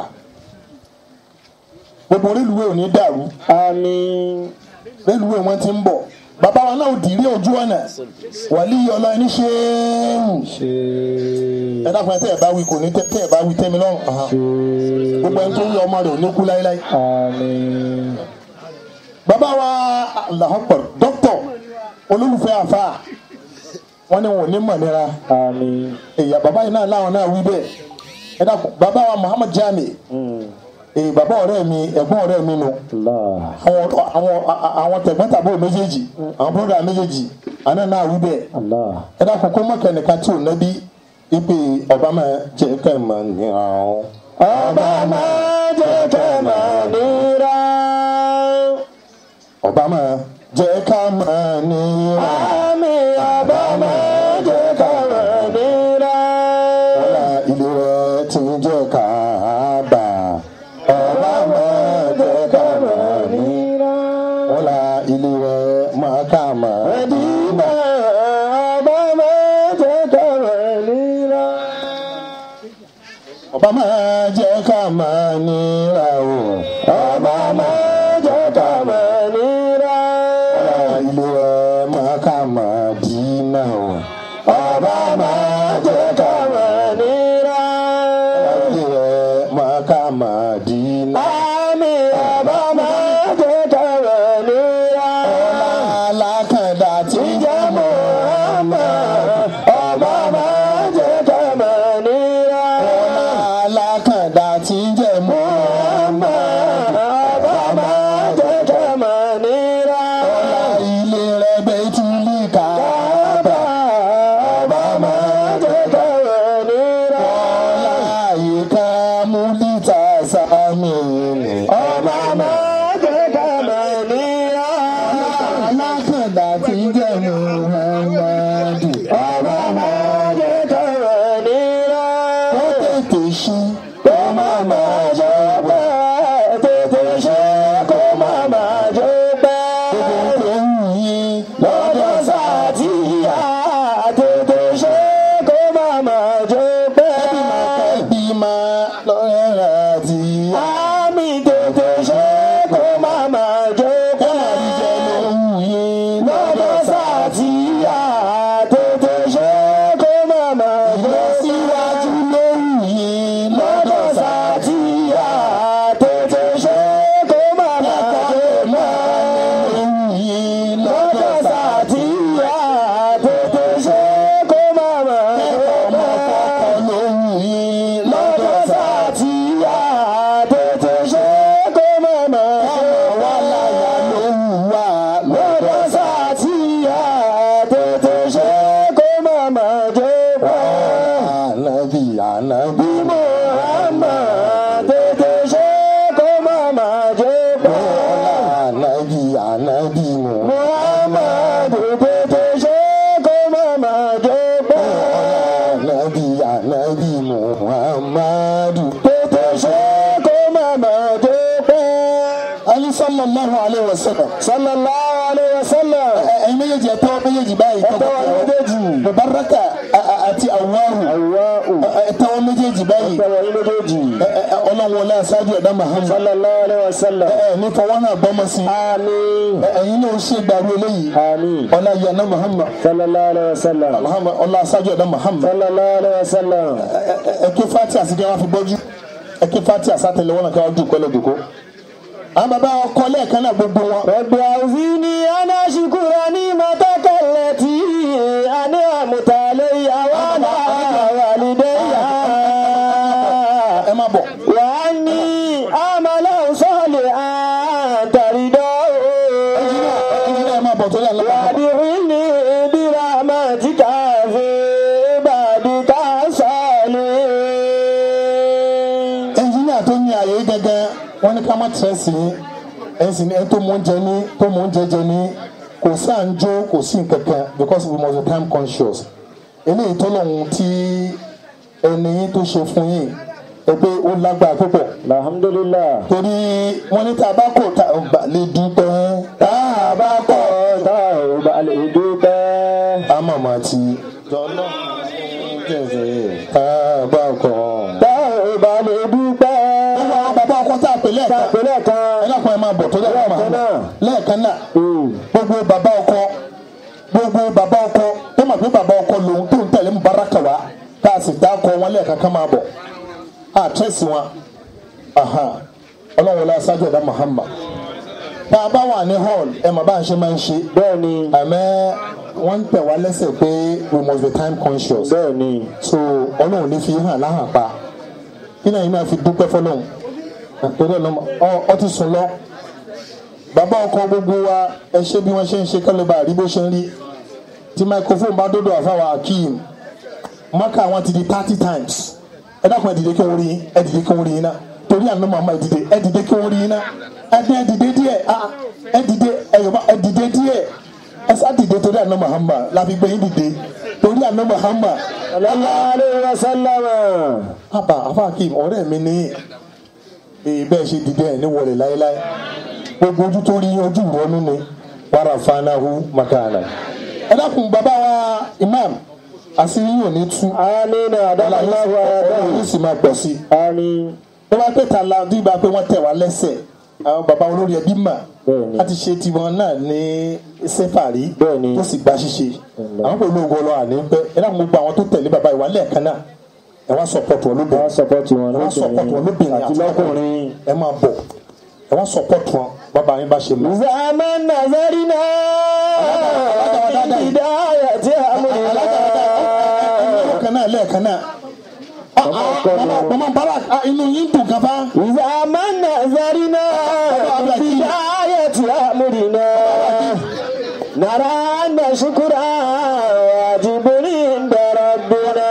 gbogbo rélùwé ò ní dàrú àmín rélùwé wọn ti ń bọ̀ bàbá wa náà ò dìrí ojú ọ̀nà wàlí ọlọ́ ẹni ṣe é hù ṣe ẹ dákun ẹ tẹ́ ẹ bá wí kò ní tẹ́ tẹ́ ẹ bá wí tẹ́mi lọ́rùn Aha. ṣe gbogbo ẹni tó ń yọ ọmọ rẹ̀ ò ní kú láéláé àmín bàbá wa làhọ́pọ̀ dókítọ̀ olólùfẹ́ àfa wọn ni wọn ò ní mọ̀ nira àmín èyà bàbá yìí náà láwọn náà wí bẹ́ẹ̀ ẹ dákun bàbá wa Muhammad Jami Mm. èyí bàbá ọ̀rẹ́ mi ẹ̀gbọ́n ọ̀rẹ́ mi nù Allah àwọn àwọn àwọn tẹ̀gbọ́ntàbúrò méjèèjì àwọn bọ́dà méjèèjì àná náà wí bẹ́ẹ̀ Allah ẹ dákun kó mọ̀kẹ́ nìkan tí ò nẹ́bí ipe ọba máa jẹ́ kẹ́ ẹ̀ máa ní àwọn. ọba máa jẹ́ kẹ́ máa nira ọba máa jẹ́ ká máa ní àwọn. àmín ọba máa jẹ́ kẹ́ máa nira ọlá ilé rẹ̀ ti ń jẹ́ ká bà. ilé rẹ̀ máa kà máa Mẹ̀dínà ọba máa jẹ́ kọ̀rọ̀ níra. ọba máa jẹ́ ká máa níra o Ọba máa jẹ́ kọ̀rọ̀ níra. ilé rẹ̀ máa kà máa dínà o Ọba máa jẹ́ kọ̀rọ̀ níra. ilé rẹ̀ máa kà máa dínà. Àmì ọba máa jẹ́ kọ̀rọ̀ níra. alákàndá tí ń Ìjẹ́ Muhammad ọba máa jẹ́ kọ̀rọ̀ níra. alákàndá tí ń jẹ́ mọ́ Ọba máa jẹ́ kọ̀rọ̀ níra. ilé rẹ̀ bẹ́ẹ̀ tún lè kà Ọba ọba máa jẹ́ kọ̀rọ̀ níra. láàyè ká mú lítà sámi ni. Ọba máa jẹ́ kọ̀rọ̀ níra. alákàndá tí ń jẹ́ muhammadu Ọba máa jẹ́ kọ̀rọ̀ níra. ó tètè ṣe Kó má máa jọ pẹ́, tètè ṣe kó má máa jọ pẹ́. tó wù yín Lọ́jọ́ sátìyà, tètè ṣe kó má máa jọ pẹ́. bí máa lọ́rẹ́ rà tí Àmì tètè ṣe kó má máa jọ pẹ́. tó wù yín Lọ́jọ́ sátìyà, tètè ṣe kó má máa jọ síwájú pẹ́. ló wù yín Lọ́jọ́ sátìyà, tètè ṣe kó má máa jọ pẹ́. ló wù yín lọ́jọ́ sátìyà tètè ṣe kó má má ọmọ pẹ́. kọ́kọ́ ló wù yín lọ́jọ́ sátìyà tètè ṣe kó má má wà láyà pẹ́. ló wù wá lọ́jọ́ sátìyà tètè ṣe kó má má pẹ́. ànábì ànábì Muhammad tètè ṣe kó má má pẹ́. ànábì ànábì mọ̀ Muhammadu tètè ṣe kó má má jẹ́ pẹ́. ànábì ànábì muhammadu. Tètè ṣe kó má má jẹ́ pẹ́. ali sallallahu alayhi wa sallam. Sallallahu alayhi wa sallam. ẹ̀yin méjèèjì ẹ tẹ́wọ́ méjèèjì báyìí. Ẹ tẹ́wọ́ méjèèjì. mubaraka a- a- àti awahu. Allahu. ẹ tẹ́wọ́ méjèèjì báyìí. Tẹ́wọ́ yín méjèèjì. Ẹ- ẹ- ẹ, ọlọ́run wọlé aṣáájú ẹ̀dá muhammad. Sallallahu alayhi wa sallam. ẹ ẹ ní fọwọ́ náà bọ́mọ sí. Àmín. Ẹ- ẹ̀yin náà ṣe gbàgbé eléyìí. Àmín. ọlá yẹn náà muhammad. Sallallahu alayhi wa sallam. muhammad ọlá aṣáájú ẹ̀dá muhammad. Sallallahu alayhi wa sallam. Ẹ- ẹ- ẹ ké fati àti kí wọn fi bọ́jú. ẹ ké fati àsátẹlẹ wọn náà kí wọn dùn pẹ́lú òdòkó. àwọn bàbá ọkọ lẹ́ẹ̀kan náà gbogbo wọn. رب أوزيني أن أشكر نعمتك التي أنعمت علي وعلى والدي ẹ má bọ̀. وأني أعمل صالحا ترضاه ẹ má bọ̀ torí àlọ́. وأدخلني برحمتك في عبادك الصالحين ẹnjìníà tó ní ààyè gẹ́gẹ́ wọ́n ní ká má tẹ̀sí ẹ̀sìn ẹ̀ tó mú oúnjẹ ní tó mú oúnjẹ jẹ ní kò sí à ń jó kò sí nkankan because we must be time conscious eléyìí tó lọ́hùn tí ẹni yín tó ṣe fún yín ẹ pé ó lágbára púpọ̀ الحمد لله torí wọ́n ní tá a bá kọ̀ tá a bá lè dúpẹ́ tá a bá kọ̀ tá ò bá lè dúpẹ́. á màmá ti tọ́lọ́ tá a bá kọ̀. tá ò bá lè dúpẹ́. àwọn bàbá ọkọ tá a pè lẹ́ẹ̀kan Ìpínlẹ̀ kan. ẹlẹ́kùn ẹ̀ máa bọ̀ tó lẹ́ẹ̀kan Lẹ́ẹ̀kan náà. lẹ́ẹ̀kan náà Mm. gbogbo bàbá ọkọ gbogbo bàbá ọkọ tó mọ̀ pé bàbá ọkọ lòun tó ń tẹ̀lé mubaraka wa tá a sì dá ọkọ wọn lẹ́ẹ̀kan kan máa bọ̀ a tẹ̀sí wọn aha ọlọ́run wọlé aṣáájú ẹ̀dá Muhammad tá a bá wà ní hall ẹ̀ mọ̀ bá a ṣe máa ń ṣe bẹ́ẹ̀ ni àmẹ́ wọ́n ń tẹ̀ wá lẹ́sẹ̀ pé we must be time conscious bẹ́ẹ̀ ni so ọlọ́run ní fi hàn láhàn pa iná yìí náà fi dúpẹ́ fọlọ́run torí ọ̀nà ọ ti sùn lọ bàbá ọkọ gbogbo wa ẹ ṣe bí wọ́n ṣe ń ṣe kálíbà rí bó ṣe ń rí tí microphone bá dọ́dọ̀ àfàwà akeem mọ́kà wọn ti di thirty times ẹ dákun ẹ dìde kí wọ́n rí yín ẹ dìde kí wọ́n rí yín náà torí àná màmá ẹ dìde ẹ dìde kí wọ́n rí yín náà ẹ dìde ẹ dìde díẹ̀ ah, ẹ dìde ẹ yọ̀bá ẹ dìde díẹ̀ ẹ sá dìde torí àná Muhammad láfi gbé yín dìde torí àná Muhammad sallallahu alaihi wasallam àbá afáàkìm ọ̀rẹ́ mi ní ee bẹ́ẹ̀ ṣe dìde ẹ̀ ní wọlé láéláé gbogbo ojú tó rí yín ojú ìrọ́nú ni wàrà fanahu makana. ẹ dákun bàbá wa imam àṣírí yóò ní tú amina adamallahu ọlọ́run ayadahu yóò sì máa pọ̀ sí i. amin tó bá pè ta la bí ba pé wọ́n tẹ̀ wá lẹ́sẹ̀ àwọn bàbá olórí ẹbí mà Bẹ́ẹ̀ni. láti ṣe tiwọn náà ní sẹ́fàrí Bẹ́ẹ̀ni. tó sì gba ṣíṣe àwọn pẹ̀lú ogun ọlọ́ àní pẹ́ ẹ dákun gbogbo àwọn tó tẹ̀lé bàbá ìwà lẹ́ẹ̀kan náà ẹ wá sọpọ́tù wọn wọn lóbìnrin sọpọ́tì wọn ẹ wá sọpọ́tù wọn lóbìnrin lóbìnrin àti lọ́kùnrin. ẹ máa bọ̀ ẹ wá sọpọ́tù wọn bàbá yín bá ṣe mọ́. zaman nazarina bidayati amrina lẹ́ẹ̀kan náà lẹ́ẹ̀kan náà. mama barak ah, inú yín dùn kan fa. zaman nazarina bidayati amrina nara anna shukra wajibun inda rabbina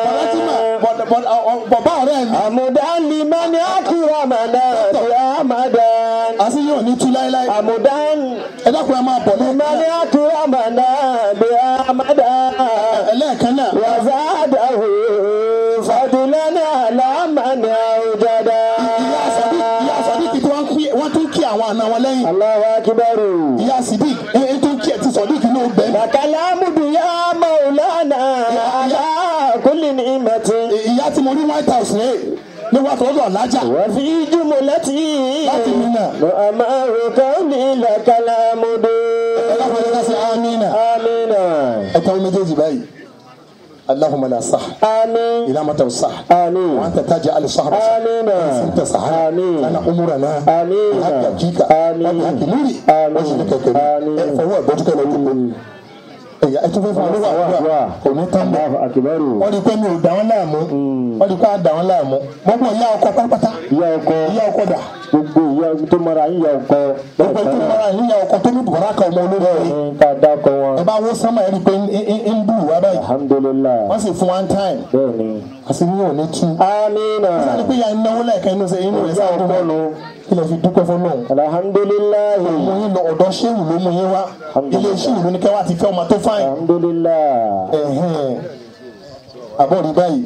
bàbá ọ̀rẹ́ mi. amudan liman akramana ramadan àti yóò ní tú láéláé. amudan ẹ dákun ẹ máa bọ̀ liman lẹ́ẹ̀kan akramana ramadan ẹlẹ́ẹ̀kan náà. وزاده فضلا على من أوجدا ìyá sadiq ìyá sadiq tí wọ́n kí wọ́n tún kí àwọn àna wọn lẹ́yìn. الله أكبر ìyá sadiq ẹ ẹ tún kí ẹ ti sadiq ní ọgbẹ́. وكلام يا مولانا على كل نعمة ìyá tí mo rí white house rẹ̀ ní wàá tó lọ lájà. وفي جملتي láti mi náà. وأمر كوني لك الحمد ẹ dákun ẹ ká sí amina. آمين ẹ tẹ́wọ́ méjèèjì báyìí. اللهم لا صح آمين إلى متى الصح آمين وأنت تجعل الصحب آمين أنت صحيح آمين أنا أمورنا آمين بحق أبكيك آمين وبحق نوري آمين وجهك الكريم آمين فهو بوجهك لو ẹ̀yà ẹ̀ tó fẹ́ fún ọlọ́wọ́ àdúrà kò ní tán bẹ́ẹ̀ الله أكبر wọ́n di pé mi ò dà wọ́n láàmú wọ́n di pé a dà wọ́n láàmú gbogbo ìyá ọkọ pátápátá ìyá ọkọ ìyá ọkọ dà gbogbo ìyá tó mara ìyá ọkọ gbogbo tó mọ́ra ìyá ọkọ tó ní bùrọ̀ ká ọmọ olórí rẹ̀ ní ká dákọ wọn ẹ bá wó sánmà ẹ rí i pé ń bù wá báyìí alhamdulilayi wọ́n sì fún one time bẹ́ẹ̀ni. àti ní òní tú amina sani pé ya ń náwó lẹ́ẹ̀kan inú sẹ́ inú rẹ̀ sáà dúró ọpọlọ kí lè fi dúpẹ́ fún lóhùn. alhamdulilayi mo yín lọ ọ̀dọ̀ ṣéwù ló mú yín wá ilé ṣéwù ló ní kẹ́ wá ti fẹ́ ọmọ tó fáyìn. alhamdulilayi. ẹ̀hẹ́n. àbọ̀ rí báyìí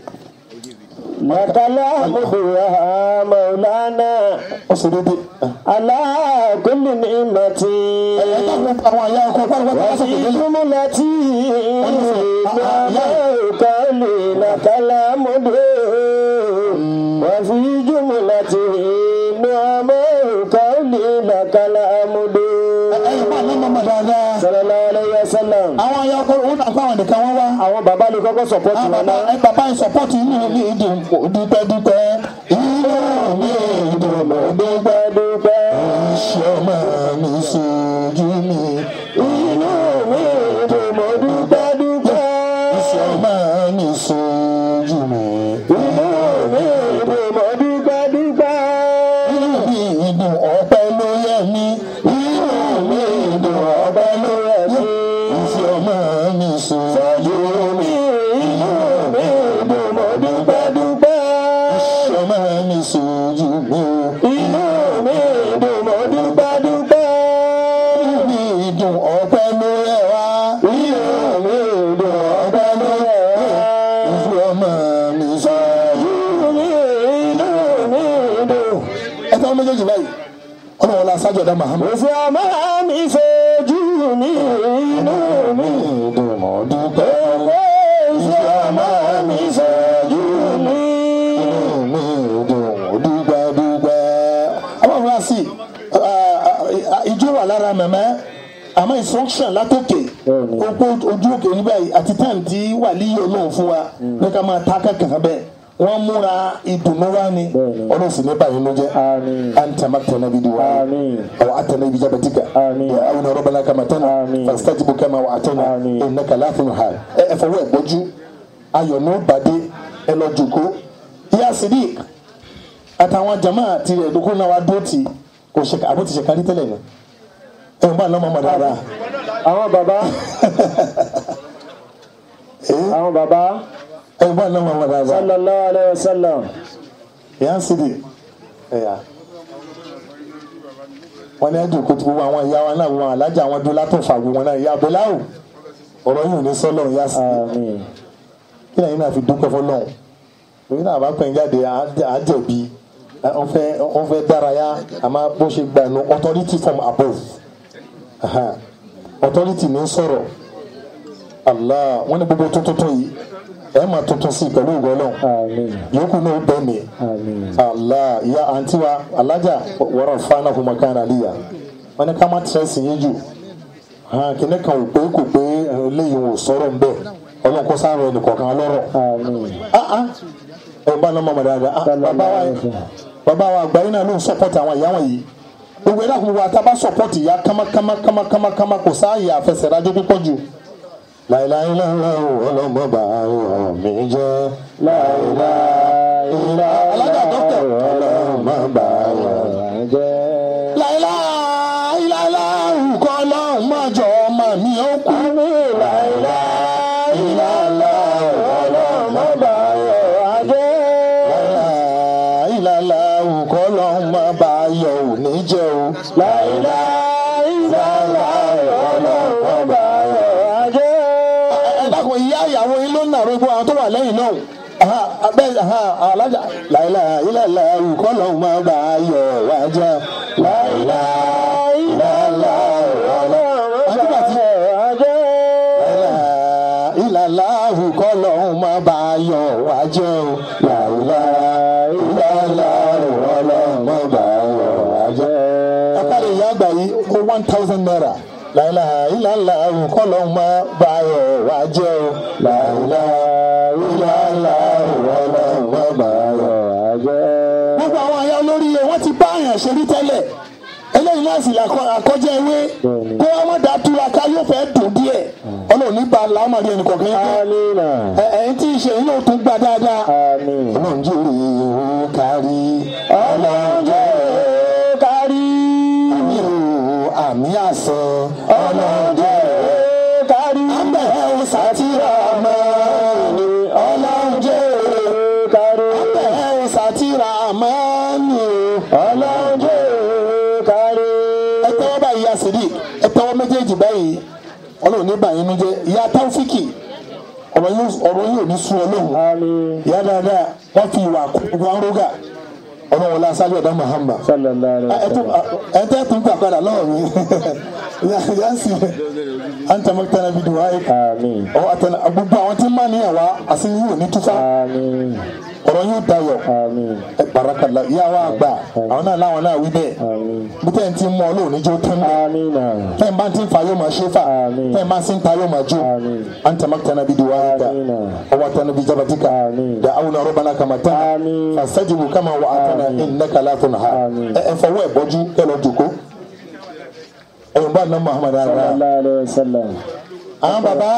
lakala muduwa maulana ó sì dédé. ala kulli ni'mati ẹ̀yẹ́ dáhùn àwọn àyà ọkọ̀ pátápátá wa fi lásìkò yìí. jumlati ma kali lakala mudu wa fi jumlati ma kali lakala mudu ẹ̀yẹ́ bá ní mọ́mọ́ dáadáa. sallallahu alayhi wa sallam. àwọn àyà ọkọ̀ òun náà fáwọn nìkan wọ́n wá. àwọn bàbá lè kọ́kọ́ sọ̀pọ̀tì àwọn wọn bàbá náà. ẹ bàbá yìí sọpọ́tì inú mi dùn dúpẹ́ dúpẹ́. inú mi dùn mọ́ dúpẹ́ dúpẹ́. iṣẹ́ ọmọ mi sojú mi. inú mi dùn mọ́ dúpẹ́ dúpẹ́. iṣẹ́ ọmọ mi sojú mi. inú mi dùn mọ́ dúpẹ́ dúpẹ́. inú mi dùn ọpẹ́ ló yẹ mí. inú mi dùn ọpẹ́ ló yẹ mí. iṣẹ́ ọmọ mi sojú mi. inú mi dùn mọ́ dúpẹ́ dúpẹ́. iṣẹ́ ọmọ mi sojú mi. inú mi dùn mọ́ dúpẹ́ dúpẹ́. inú mi dùn ọpẹ́ ló yẹ wá. inú mi dùn ọpẹ́ ló yẹ wá. iṣẹ́ ọmọ mi sojú mi. inú mi dùn. ẹ tẹ́wọ́n méjèèjì báyìí ọlọ́run la sájọ dá Muhammad. Òfin ọmọ mi fojú mi inú mi. dùn mọ́ dúpẹ́. Òfin ọmọ mi fojú mi. mi dùn dúpẹ́ dúpẹ́. àwọn fúnra sí ijó wà lára mẹ̀mẹ́ àmọ́ instruction látòkè Bẹ́ẹ̀ni. gbogbo ojú òkè níbẹ̀ yìí àti time tí wà líyè olóhùn fún wa ní ká máa ta kankan bẹ́ẹ̀ wọ́n múra ìdùnnú wa ni Bẹ́ẹ̀ni. ọlọ́run sì ní báyìí ló jẹ́ Àmín. anta maktana bi duwa Àmín. aw atana bi jabatika Àmín. ya awuna rabbana kama tana Àmín. fastajibu kama wa atana Àmín. innaka la tunhal ẹ ẹ fọwọ́ ẹ gbọ́jú ayọ̀ ní ó bàdé ẹ lọ jòkó ìyá Sidiq àtàwọn jama tirẹ̀ dókó náà wá dó tì kò ṣe àbó ti ṣe kárí tẹ́lẹ̀ ni ẹ̀ ń bá lọ́mọ ọmọ dáadáa Àwọn bàbá. Àwọn bàbá. ẹ̀ ń bá lọ́mọ ọmọ dáadáa Sallallahu alayhi wa sallam. ìyá Sidiq ẹ̀yà wọn ní ẹ̀dùn kótó gbogbo àwọn ìyá wa náà wọn alájà àwọn dúró látọ̀ fàgbọ́ wọn náà ìyá abẹ́láwò ọ̀rọ̀ yìí ò ní sọ́lọ̀ ìyá Sidiq Àmín. kí lẹ́yìn náà fi dúpẹ́ fọlọ́hún lórí náà bá pẹ́ jáde á jẹ̀bi wọ́n fẹ́ wọ́n fẹ́ dárayá àmọ́ bó ṣe gbà nù authority from above Aha. authority ní sọ̀rọ̀ allah wọ́n ní gbogbo tuntun yìí ẹ̀ máa tuntun sí i pẹ̀lú ìwọ náà Àmín. yòókù náà bẹ́ẹ̀ ni Àmín. allah ya àǹtí wa alájà wọ́rọ̀ fana fún makana aliya wọ́n ní ká má tẹ̀sí yín jù kìnìún kan ò pé kò pé eléyìí ò sọ̀rọ̀ ń bẹ̀ ọlọ́run kó sáré ẹnì kọ̀ọ̀kan lọ́rọ̀ Àmín. ah ah ẹ bá náà mọ̀mọ́ dáadáa ah bàbá wa bàbá wa àgbáyé náà ló ń sọpọ́tì àwọn ìyá wọ̀nyí gbogbo ẹ̀dá kò wá tá a bá sọpọ́tì ìyá kámákámá kámákámá kámá kò sáàyè àfẹsẹ̀rájọ́ púpọ̀ jù. láìláì lọ́wọ́ ọlọ́mọ bá ọ̀rọ̀ mi jẹ́ láìláì alága dọ́kítà ọlọ́mọ bá ọ̀rọ̀ láìláì láìláì kọ́ ọlọ́mọ jọ ọmọ mi ó kú. láìláì láìláì ọlọ́mọ bá ọ̀rọ̀ láìláìláìlá òkọ́ lọ́hún máa bá a yọ òní jẹ́ o. láìláìláìlá òkọ́ lọ́hún máa bá a yọ ajẹ́. ẹ dákun ìyá ìyàwó yín ló ń nàró gbọ́ àwọn tó wà lẹ́yìn náà. Aha, abẹ́ aha, alájà láìláìláìlá òkọ́ lọ́hún máa bá a yọ ajẹ́. láìláìláìlá òkọ́ lọ́hún máa bá a yọ ajẹ́. ìlàlá òkọ́ lọ́hún máa bá a yọ ajẹ́ o. láìláìláìlá òkọ́ lọ́hún máa bá a yọ ajẹ́. Akari ìyá àgbà yìí ó one thousand naira. Láìláìláìlá òkọ́ lọ́hún máa bá a yọ ajẹ́ o. Láìláìláìlá òkọ́ lọ́hún máa bá a yọ ajẹ́. Gbogbo àwọn aya olórí yẹn wọ́n ti bá àyàn ṣe rí tẹ́lẹ̀ eléyìí náà sì làkọ- àkọjá ewé kó wọn má dàá túra ká yóò fẹ́ dùn díẹ̀ ọlọ́run ní ba làámàdí ẹnì kọ̀ọ̀kan yẹn Àmín. ẹ ẹ̀yin tí ì ṣe yín yóò tún gbà dáadáa. Àmín. ọlọ́run jẹ́ òye òun kárí ọlọ́run jẹ́ òun kárí àmì òun àmì àṣẹ ọlọ́run jẹ́ òun kárí abẹ́ òun sátìrà mọ́ ni ọlọ́run jẹ́ òun kárí abẹ́ òun sátìrà mọ́ ni ọlọ́run jẹ́ òun kárí. ẹ tẹ́wọ́ báyìí ya sídì ẹ tẹ́wọ́ méjèèjì báyìí ọlọ́run ní báyìí nu jẹ́ ìyá táwọ́fíkì ọ̀rọ̀ yóò ọ̀rọ̀ yóò ní sún ọlọ́run Àmín. ìyá dáadáa wọ́n fi ìwà wọn rógà ọlọ́run la sáré ọ̀dá Muhammad Sallallahu alaihi wasallam. ẹ tẹ́ tún gbà padà lọ́wọ́ mi yá sí an tẹ́ mọ́tẹ́ náà bí dùn wáyé Àmín. ọwọ́ àtẹnà gbogbo àwọn tí ń máa níyàwó àti yóò ní túfà Àmín. ọ̀rọ̀ yóò dayọ̀ Àmín. ẹ barakala ìyá wa àgbà àwọn náà láwọn náà wí bẹ́ẹ̀ Àmín. bí tẹ́ ń ti mọ́ ọlọ́run níjó tán bẹ́ẹ̀ Àmín. tẹ́ ń bá ti ń fa yóò máa ṣe fà Àmín. tẹ́ ń bá ti ń ta yóò máa jó Àmín. an tẹ́ mọ́tẹ́ náà bí dùn wáyé ká Àmín. ọwọ́ àtẹnà bí jabatika Àmín. دعونا ربنا كما تنا آمين. فاستجبوا كما وعدتنا آمين. انك لا تنهى آمين. ẹ fọwọ́ ẹ̀ bọ́jú ẹ lọ jòkó ẹ̀yìn bá ná muhammad ara Sallallahu alaihi wasallam. àwọn bàbá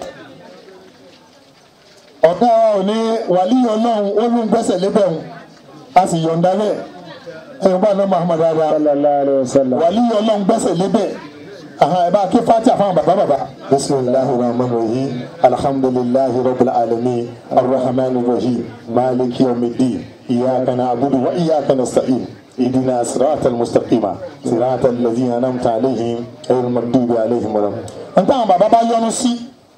ọ̀gá wa ò ní wàlí ọlọ́run ó ló ń gbẹ́sẹ̀ lébẹ̀ òun a sì yọ̀ǹda bẹ́ẹ̀ ẹ̀yìn bá ná muhammad ara Sallallahu alaihi wasallam. wàlí ọlọ́run gbẹ́sẹ̀ lébẹ̀ aha ẹ bá ké fati àfahàn bàbá bàbá. bisimilahi rahman rahim alhamdulilahi rabbil alamin arrahman rahim maliki yawmiddin iyaka na'budu wa iyaka nasta'in اهدنا صراط المستقيم صراط الذين انعمت عليهم غير المغضوب عليهم ولا انت àwọn bàbá bá yọ́nú sí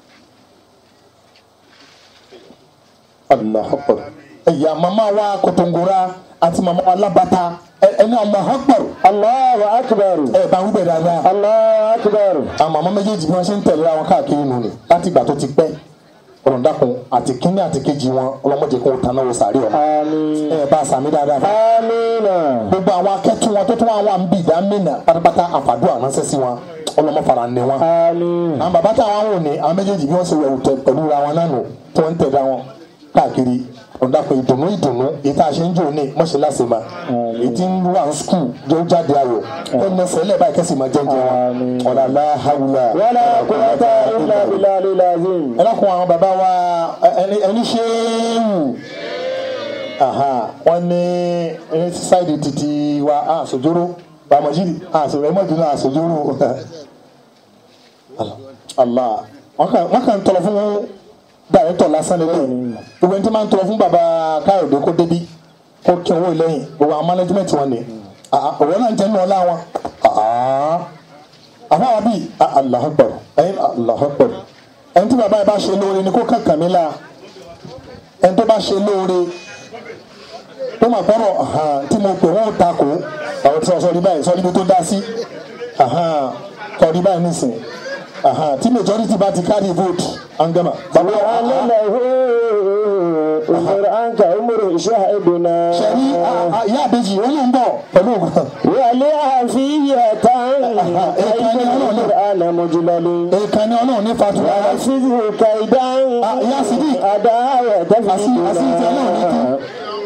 allah akbar ẹyà mama wa kòtòngora àti mama wa labata ẹ ẹni allah akbar Allahu akbar. ẹ bá wíbẹ̀ dáadáa Allahu akbar. àwọn màmá méjèèjì bí wọ́n ṣe ń tẹ̀lé àwọn káàkiri nù ni láti ìgbà tó ti pẹ́ ọ̀rọ̀ dákun àti kínní àti kejì wọn ọlọ́mọdé kò tán náà wò sàárè ọmọ Àmín. ẹ bá a sàmì dáadáa fún Àmín. gbogbo àwọn akẹ́tù wọn tó tún wọn àwọn àǹbì ìdámẹ́nà pátápátá àfàdúrà ránṣẹ́ sí wọn ọlọ́mọ fara ní wọn. Àmín. àwọn bàbá táwọn wò ní àwọn méjèèjì bí wọ́n ṣe wẹ̀wù tẹ pẹ̀lú ra wọn náà nù tí wọ́n ń tẹ̀lé wọn káàkiri ọ̀dàpọ̀ ìdùnnú ìdùnnú èyí tá a ṣe ń jò ní mọ́ṣáláṣí ma èyí tí ń wà ní skul jọ jáde ayọ̀ ẹ̀ ní ẹsẹ̀ lẹ́ẹ̀bá ìkẹ́sì máa jẹ́ jẹ́ Àmín. wọn ọ̀là láhàwùlà Wala quwwata illa billahil azim. ẹ lákun àwọn bàbá wa ẹni ẹni ṣéwù wọn ní ẹni sáìdì títí wa àṣojóró bàmọ̀jìrì àṣojóró àṣojóró Allah wọn kàn wọn kàn ń tọrọ fún dàrẹ́tọ̀ lásán lélẹ̀ gbogbo ẹni tí máa ń tọrọ fún bàbá káyọ̀dé kó débi kó kí owó ìlẹ́yìn gbogbo àwọn management wọn ni òwe náà ń jẹ́ nínú ọlá wọn àfáwọn bíi Allahu Akbar ẹyin Allahu Akbar ẹni tí bàbá yìí bá ṣe lóore ni kó kàkà mí la ẹni tó bá ṣe lóore tó mà gbọ́rọ̀ tí mo pè wọ́n ta kó àwọn tí wọ́n sọ ní báyìí sọ níbi tó dá sí kọ̀ọ̀dí báyìí nísìn Aha, tí majority bá ti carry vote angama. bàbá وأن له أمر عنك أمر شاهدنا sẹ́ni ìyá àbèjì ó ló ń bọ̀ pẹ̀lú ògùn. ولعافية كيد القرآن مجلل èèkàn ni ọlọ́run ní fatura. وحفظه كيدا يا صديق. أداوة أسير- أسير تمام.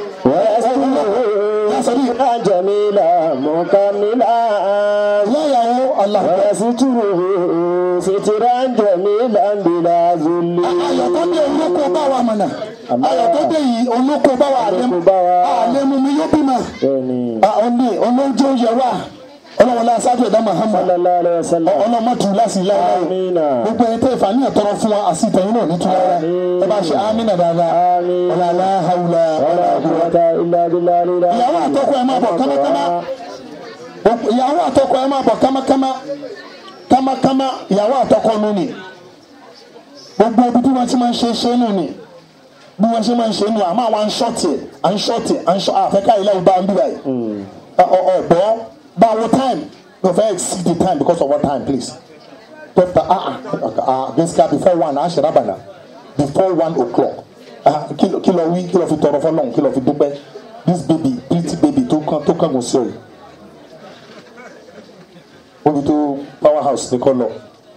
يا صديق. ويسترها جميلا مكملا ìyá ìyàwó Allah. ويستره سترا جميلا بلا ذل ayọ̀ tó dé olóko bá wa mọ̀nà. ayọ̀ tó dé yìí olóko bá wa àlẹ́ Olóko bá wa. àlẹ́ mu mi yóò bímọ. bẹ́ẹ̀ni ọ̀nì olóúnjẹ oúnjẹ wa ọlọ́wọ́n náà sáájú ẹ̀dá Muhammad sallallahu alayhi wa sallam ọlọ́mọdù láti lára amina gbogbo ẹni tẹ́ ìfàní ẹ̀tọ́rọ fún wa àti ìtẹ̀yìn náà nítorí ara ẹ bá ṣe amínà dáadáa Àmín. ọ̀làlá haúlá wala quwwata illa billahi al-ali ìyàwó àtọkọ ẹ máa bọ̀ kámákámá ìyàwó àtọkọ ẹ máa bọ̀ kámákámá kámákámá ìyàwó àtọkọ nù ni gbogbo ibi tí wọ́n ti máa ń ṣe ṣe nù ni bí wọ́n ṣe máa ń ṣe nù àmọ́ àwọn àǹṣọ́tì àǹṣọ́tì àǹṣọ́ àfẹ́ká ilé ìbá ń bí báyìí ọ̀bọ̀ báwo time no fẹ́ exceed the time because of what time please dọ́kítà ah ah gbèsè before one a ṣe rábànà before one o'clock ah kí ló kí ló wí kí ló fi tọrọ fọlọ́n kí ló fi dúpẹ́ this baby pretty baby tó kàn tó kàn kò sí òye obi tó power house ní kọ́ lọ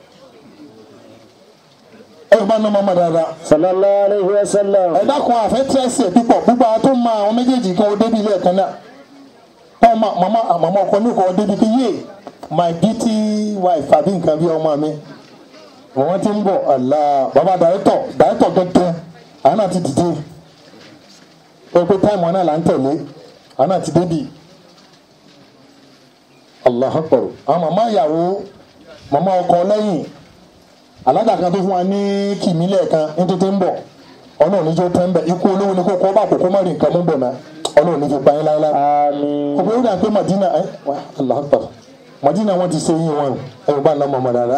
ẹ bá ná mọ́mọ́ dáadáa sallallahu alayhi wa sallam ẹ dákun àfẹ́ tẹ́sí ẹ̀ pípọ̀ gbogbo àwọn tó máa àwọn méjèèjì kan ó débi ilé ẹ̀kan náà táwọn máa màmá màmá ọkọ ní kò débi pé yé my beauty wife àbí nǹkan bí ọmọ mi wọ́n ti ń bọ̀ àlá bàbá dàrẹ́tọ̀ dàrẹ́tọ̀ gẹ́gẹ́ àwọn náà ti dìde ó pé táìmù náà là ń tẹ̀lé àwọn náà ti débi Allahu Akbar àwọn màmá ìyàwó màmá ọkọ lẹ́yìn alága kan tó fún wa ní kìmílẹ̀ kan nítorí ń bọ̀ ọlọ́run níjó tẹ́ ń bẹ̀ ikú olówó ni kò kọ́ bá kókó má rí nǹkan mú bọ̀ náà ọlọ́run ní fi pa yín láéláé. àmín ọ̀pọ̀ yóò dà pé Madina ẹ wá Allahu Akbar Madina wọn ti ṣe yín wọn ẹ bá ná mọ̀mọ́ dáadáa.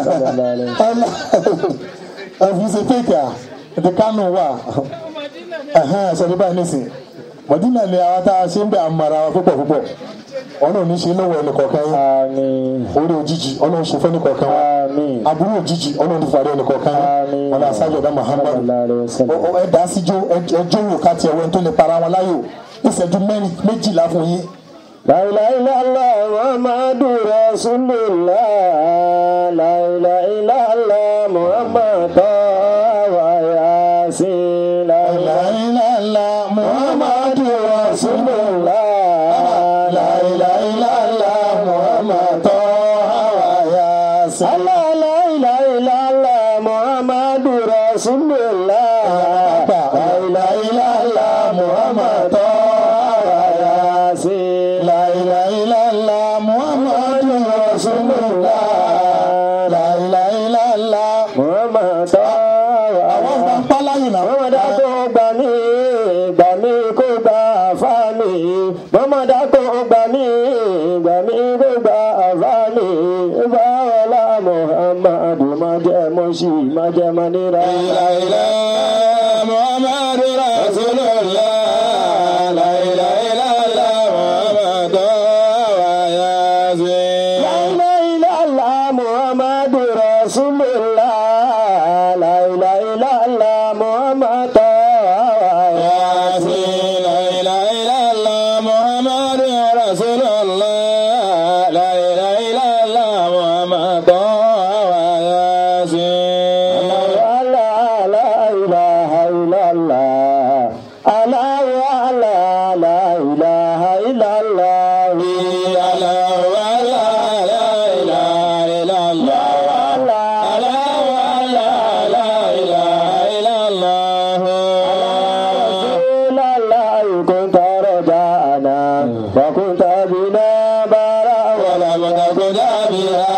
ẹ fi ṣe fake à ètò kánò wà sọ̀rọ̀ báyìí nísìn Madina ni àwọn tá a ṣe ń bẹ̀ àmàrà wa púpọ̀ púpọ̀ ọlọ́run ní ṣe lọ́wọ́ ẹnì kọ̀ọ̀kan yín àmín orí òjijì ọlọ́run ṣe fẹ́ ní kọ̀ọ̀kan wa àmín aburú òjijì ọlọ́run ti fàdé ẹnì kọ̀ọ̀kan Àmín. yín ọlọ́run aṣáájú ọ̀dá Muhammad sallallahu alayhi wa sallam Ọ- ọ- ẹ dá síjó ẹjọ́ wò ká tiẹ̀ wẹ́n tó lè para wọn láyò ìṣẹ́jú mẹ́rin méjìlá fún yín. La ilaha illallah Muhammadu Rasulullah La ilaha illallah Muhammad wa Yasin La ilaha láìláìlá muhammadu rasulullah láìláìlá muhammadu hawa yasin. Allah la ilaha illallah Muhammadu Rasulullah La láìláìlá muhammadu hawa yasin. láìláìlá muhammadu rasulullah láìláìlá. Muhammad àwọn ọba ń pa láyìn náà. mọ́mọ́dá kó gbà mí gbà mí kó gbà àfá mi mọ́mọ́dá kó gbà mí gbà mí kó gbà àfá mi báwọlá muhammadu má jẹ́ mọ́ sí má jẹ́ mọ́ nira. muhammadu rasulullah la ilaha illallah muhammadu wa yasin. La ilaha illallah muhammadu rasulullah la ilaha illallah muhammadu yasin la ilaha illallah muhammadu rasulullah la ilaha illallah muhammadu wa yasin. وكنت بنا برا ولا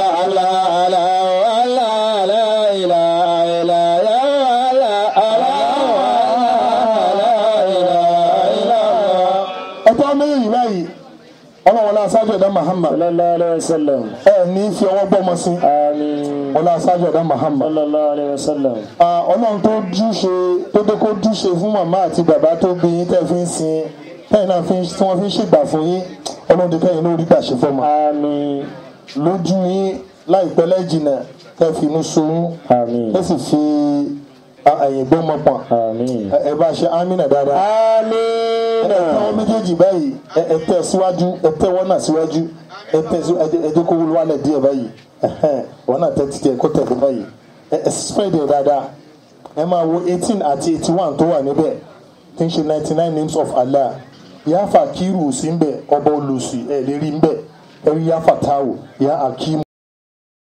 ẹ̀tọ́ méjèèjì báyìí ọlọ́wọ́n náà sáájú ẹ̀dá Muhammad sallallahu alaihi wasallam ẹ̀ ní fi ọwọ́ gbọ́mọ sí àmín ọlá sáájú ẹ̀dá Muhammad. sallallahu alaihi wasallam Ah, ọlọ́run tó dúṣe tó dé kó dúṣe fún màmá àti bàbá tó bí yín tẹ́ fi ń sin tẹ́yìn náà fi ń- tí wọ́n fi ń ṣègbà fún yín ọlọ́run tó kẹ́yìn lórí gbà ṣe fọ́mọ. àmín lójú yín láìpẹ́ lẹ́jìnà kẹ́ fi inú sunún Àmín. ẹ sì fi ẹ̀yìn gbọ́mọ pọ̀n Àmín. ẹ bá ṣe amínà dáadáa Àmín. ẹ tẹ́wọ́ méjèèjì báyìí ẹ ẹ tẹ́ síwájú ẹ tẹ́wọ́ náà síwájú ẹ tẹ́ sí ẹ jẹ́- ẹ jẹ́ kó wúlò wálẹ̀ díẹ̀ báyìí ẹ̀hẹ́n, wọn náà tẹ́ títẹ̀ kó tẹ̀lé báyìí ẹ ẹ spread ẹ dáadáa ẹ máa wo eighteen àti eighty one tó wà níbẹ̀ tí ń ṣe ninety nine names of Allah yáfa kírù sí ń bẹ̀ ọba olùsì ẹ̀ lérí ń bẹ̀ ẹ rí yáfa táwò yá akimu.